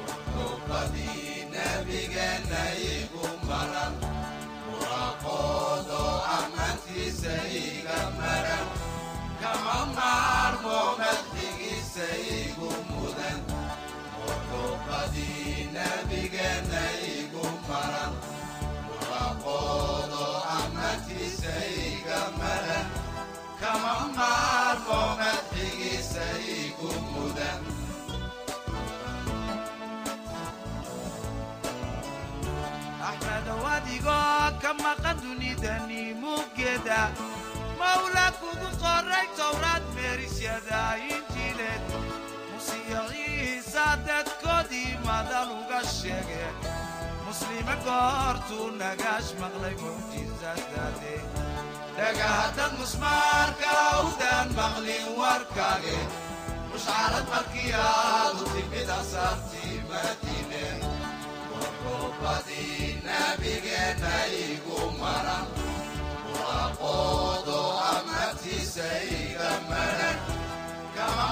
axmedow adigoo ka maqan dunidani muggeeda mawla kugu qoray towraad meerisyada injiileed musiyo ciisa dadkoodii madal uga sheege muslime goortuu nagaash maqlay mucjisadade dhagahaddad musmaarka awdaan maqlin warkaage mushcarad markii aadu timid asaartii madiine wuxuubadii nabigeenna igu maran waaqoodo amatiisa iga maran kama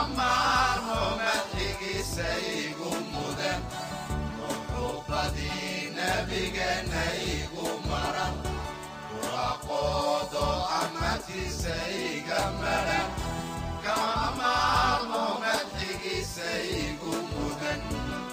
maarmo madxigiisa igu mudan wuxuubadii nabigeenna igu maran waaqoodo amatiisa iga maran kama maarmo madxigiisa igu mudan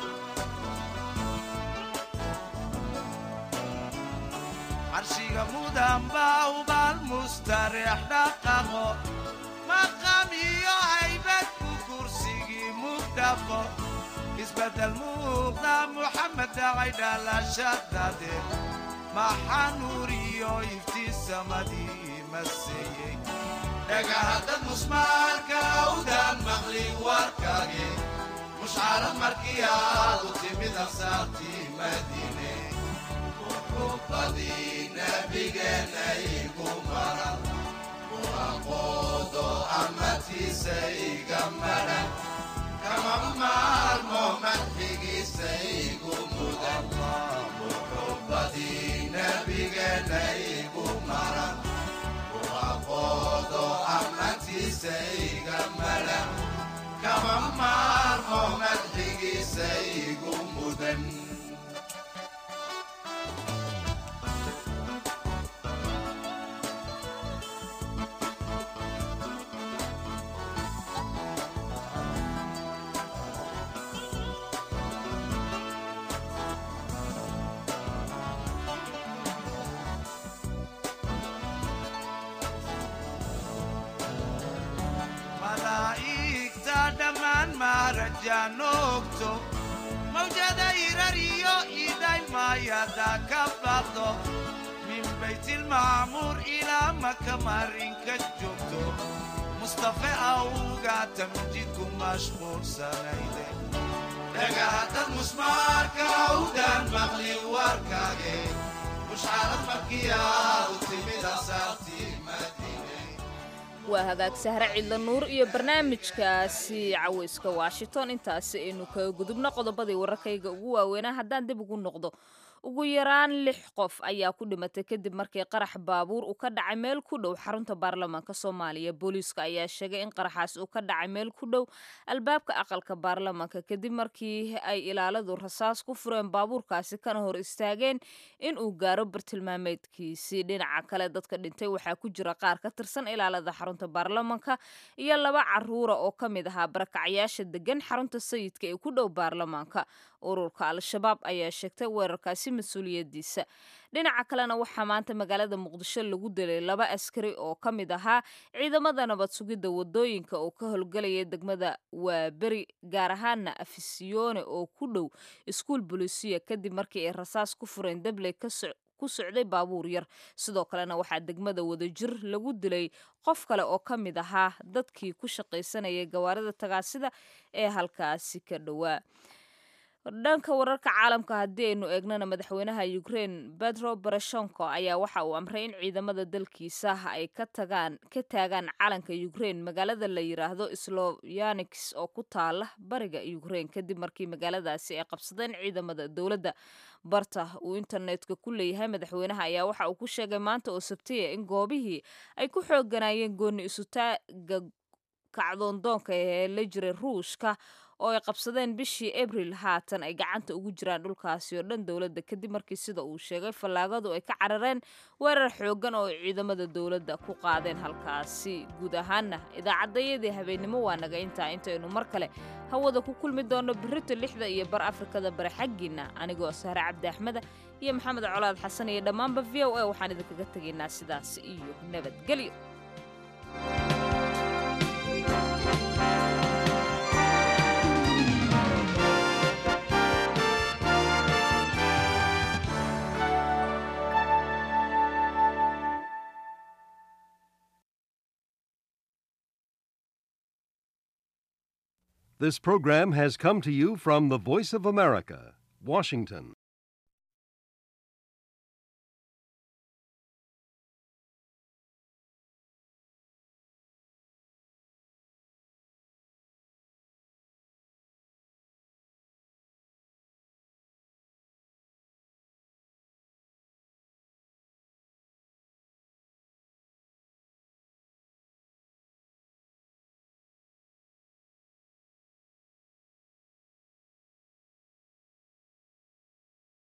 carshiga mudan baa ubaal mustareex dhaqaqo maqam iyo haybad ku kursigii mugdhaqo isbeddel muuqda muxamed dhacay dhalashadade maxaa nuur iyo iftiisamadii maseeyey dhagahaddad musmaalka awdaan maqli warkage mushcarad markii aad u timid ansaartii madiine muxubbadii nabigeenna igu maran waaqoodo amatiisa iga maran kama maarmo madxigiisa igu mudan muxubbadii nabigeenna igu maran waaqoodo amatiisa iga maran kama maarmo madxigiisa igu mudan malaa'igta dhammaan maarajaan ogto mawjada irariyo idhaylmaayada ka baqdo min baytilmacmuur ilaa maka marinka joogto mustafe awga tamjidku mashquulsanayde dhagahaddad musmaarka awdaan maqli warkage mushcarad markii aad u timid ansaartii madiine waa hagaag sahre cidla nuur iyo barnaamijkaasi cawayska washington intaasi aynu kaga gudubno qodobadii wararkayga ugu waaweynaa haddaan dib ugu noqdo ugu yaraan lix qof ayaa ku dhimatay kadib markii qarax baabuur uu ka dhacay meel ku dhow xarunta baarlamaanka soomaaliya booliiska ayaa sheegay in qaraxaas uu ka dhacay meel ku dhow albaabka aqalka baarlamaanka kadib markii ay ilaaladu rasaas ku fureen baabuurkaasi kana hor istaageen in uu gaaro bartilmaameedkiisii dhinaca kale dadka dhintay waxaa ku jira qaar ka tirsan ilaalada xarunta baarlamaanka iyo laba caruura oo ka mid ahaa barakacyaasha degan xarunta sayidka ee ku dhow baarlamaanka ururka al-shabaab ayaa sheegtay weerarkaasi mas-uuliyadiisa dhinaca kalena waxaa maanta magaalada muqdisho lagu dilay laba askari oo ka mid ahaa ciidamada nabad sugidda wadooyinka oo ka howlgelaya degmada waaberi gaar ahaana afisiyone oo ku dhow iskuul bolisiya kadib markii ay rasaas ku fureen dabley ku socday baabuur yar sidoo kalena waxaa degmada wadajir lagu dilay qof kale oo ka mid ahaa dadkii ku shaqaysanayay gawaarida tagaasida ee halkaasi ka dhowaa dhanka wararka caalamka haddii aynu eegnana madaxweynaha ukraine petro barashonko ayaa waxa uu amray in ciidamada dalkiisa ay ka tagaan ka taagaan calanka ukraine magaalada la yiraahdo sloyanix oo ku taala bariga ukraine kadib markii magaaladaasi ay qabsadeen ciidamada dowladda barta uu internetka ku leeyahay madaxweynaha ayaa waxa uu ku sheegay maanta oo sabtiya in goobihii ay ku xooganayeen gooni isutaaga kacdoondoonka ee la jiray ruushka oo ay qabsadeen bishii abril haatan ay gacanta ugu jiraan dhulkaasi oo dhan dowladda kadib markii sida uu sheegay fallaagadu ay ka carareen weerar xooggan oo ay ciidamada dowladda ku qaadeen halkaasi guud ahaanna idaacaddayadii habeennimo waa naga intaa intaynu mar kale hawada ku kulmi doonno birrito lixda iyo bar afrikada bare xaggiinna anigoo sahre cabdi axmeda iyo maxamed colaad xasan iyo dhammaanba v o a waxaan idinkaga tegaynaa sidaas iyo nabadgelyo This program has come to you from the Voice of America, Washington.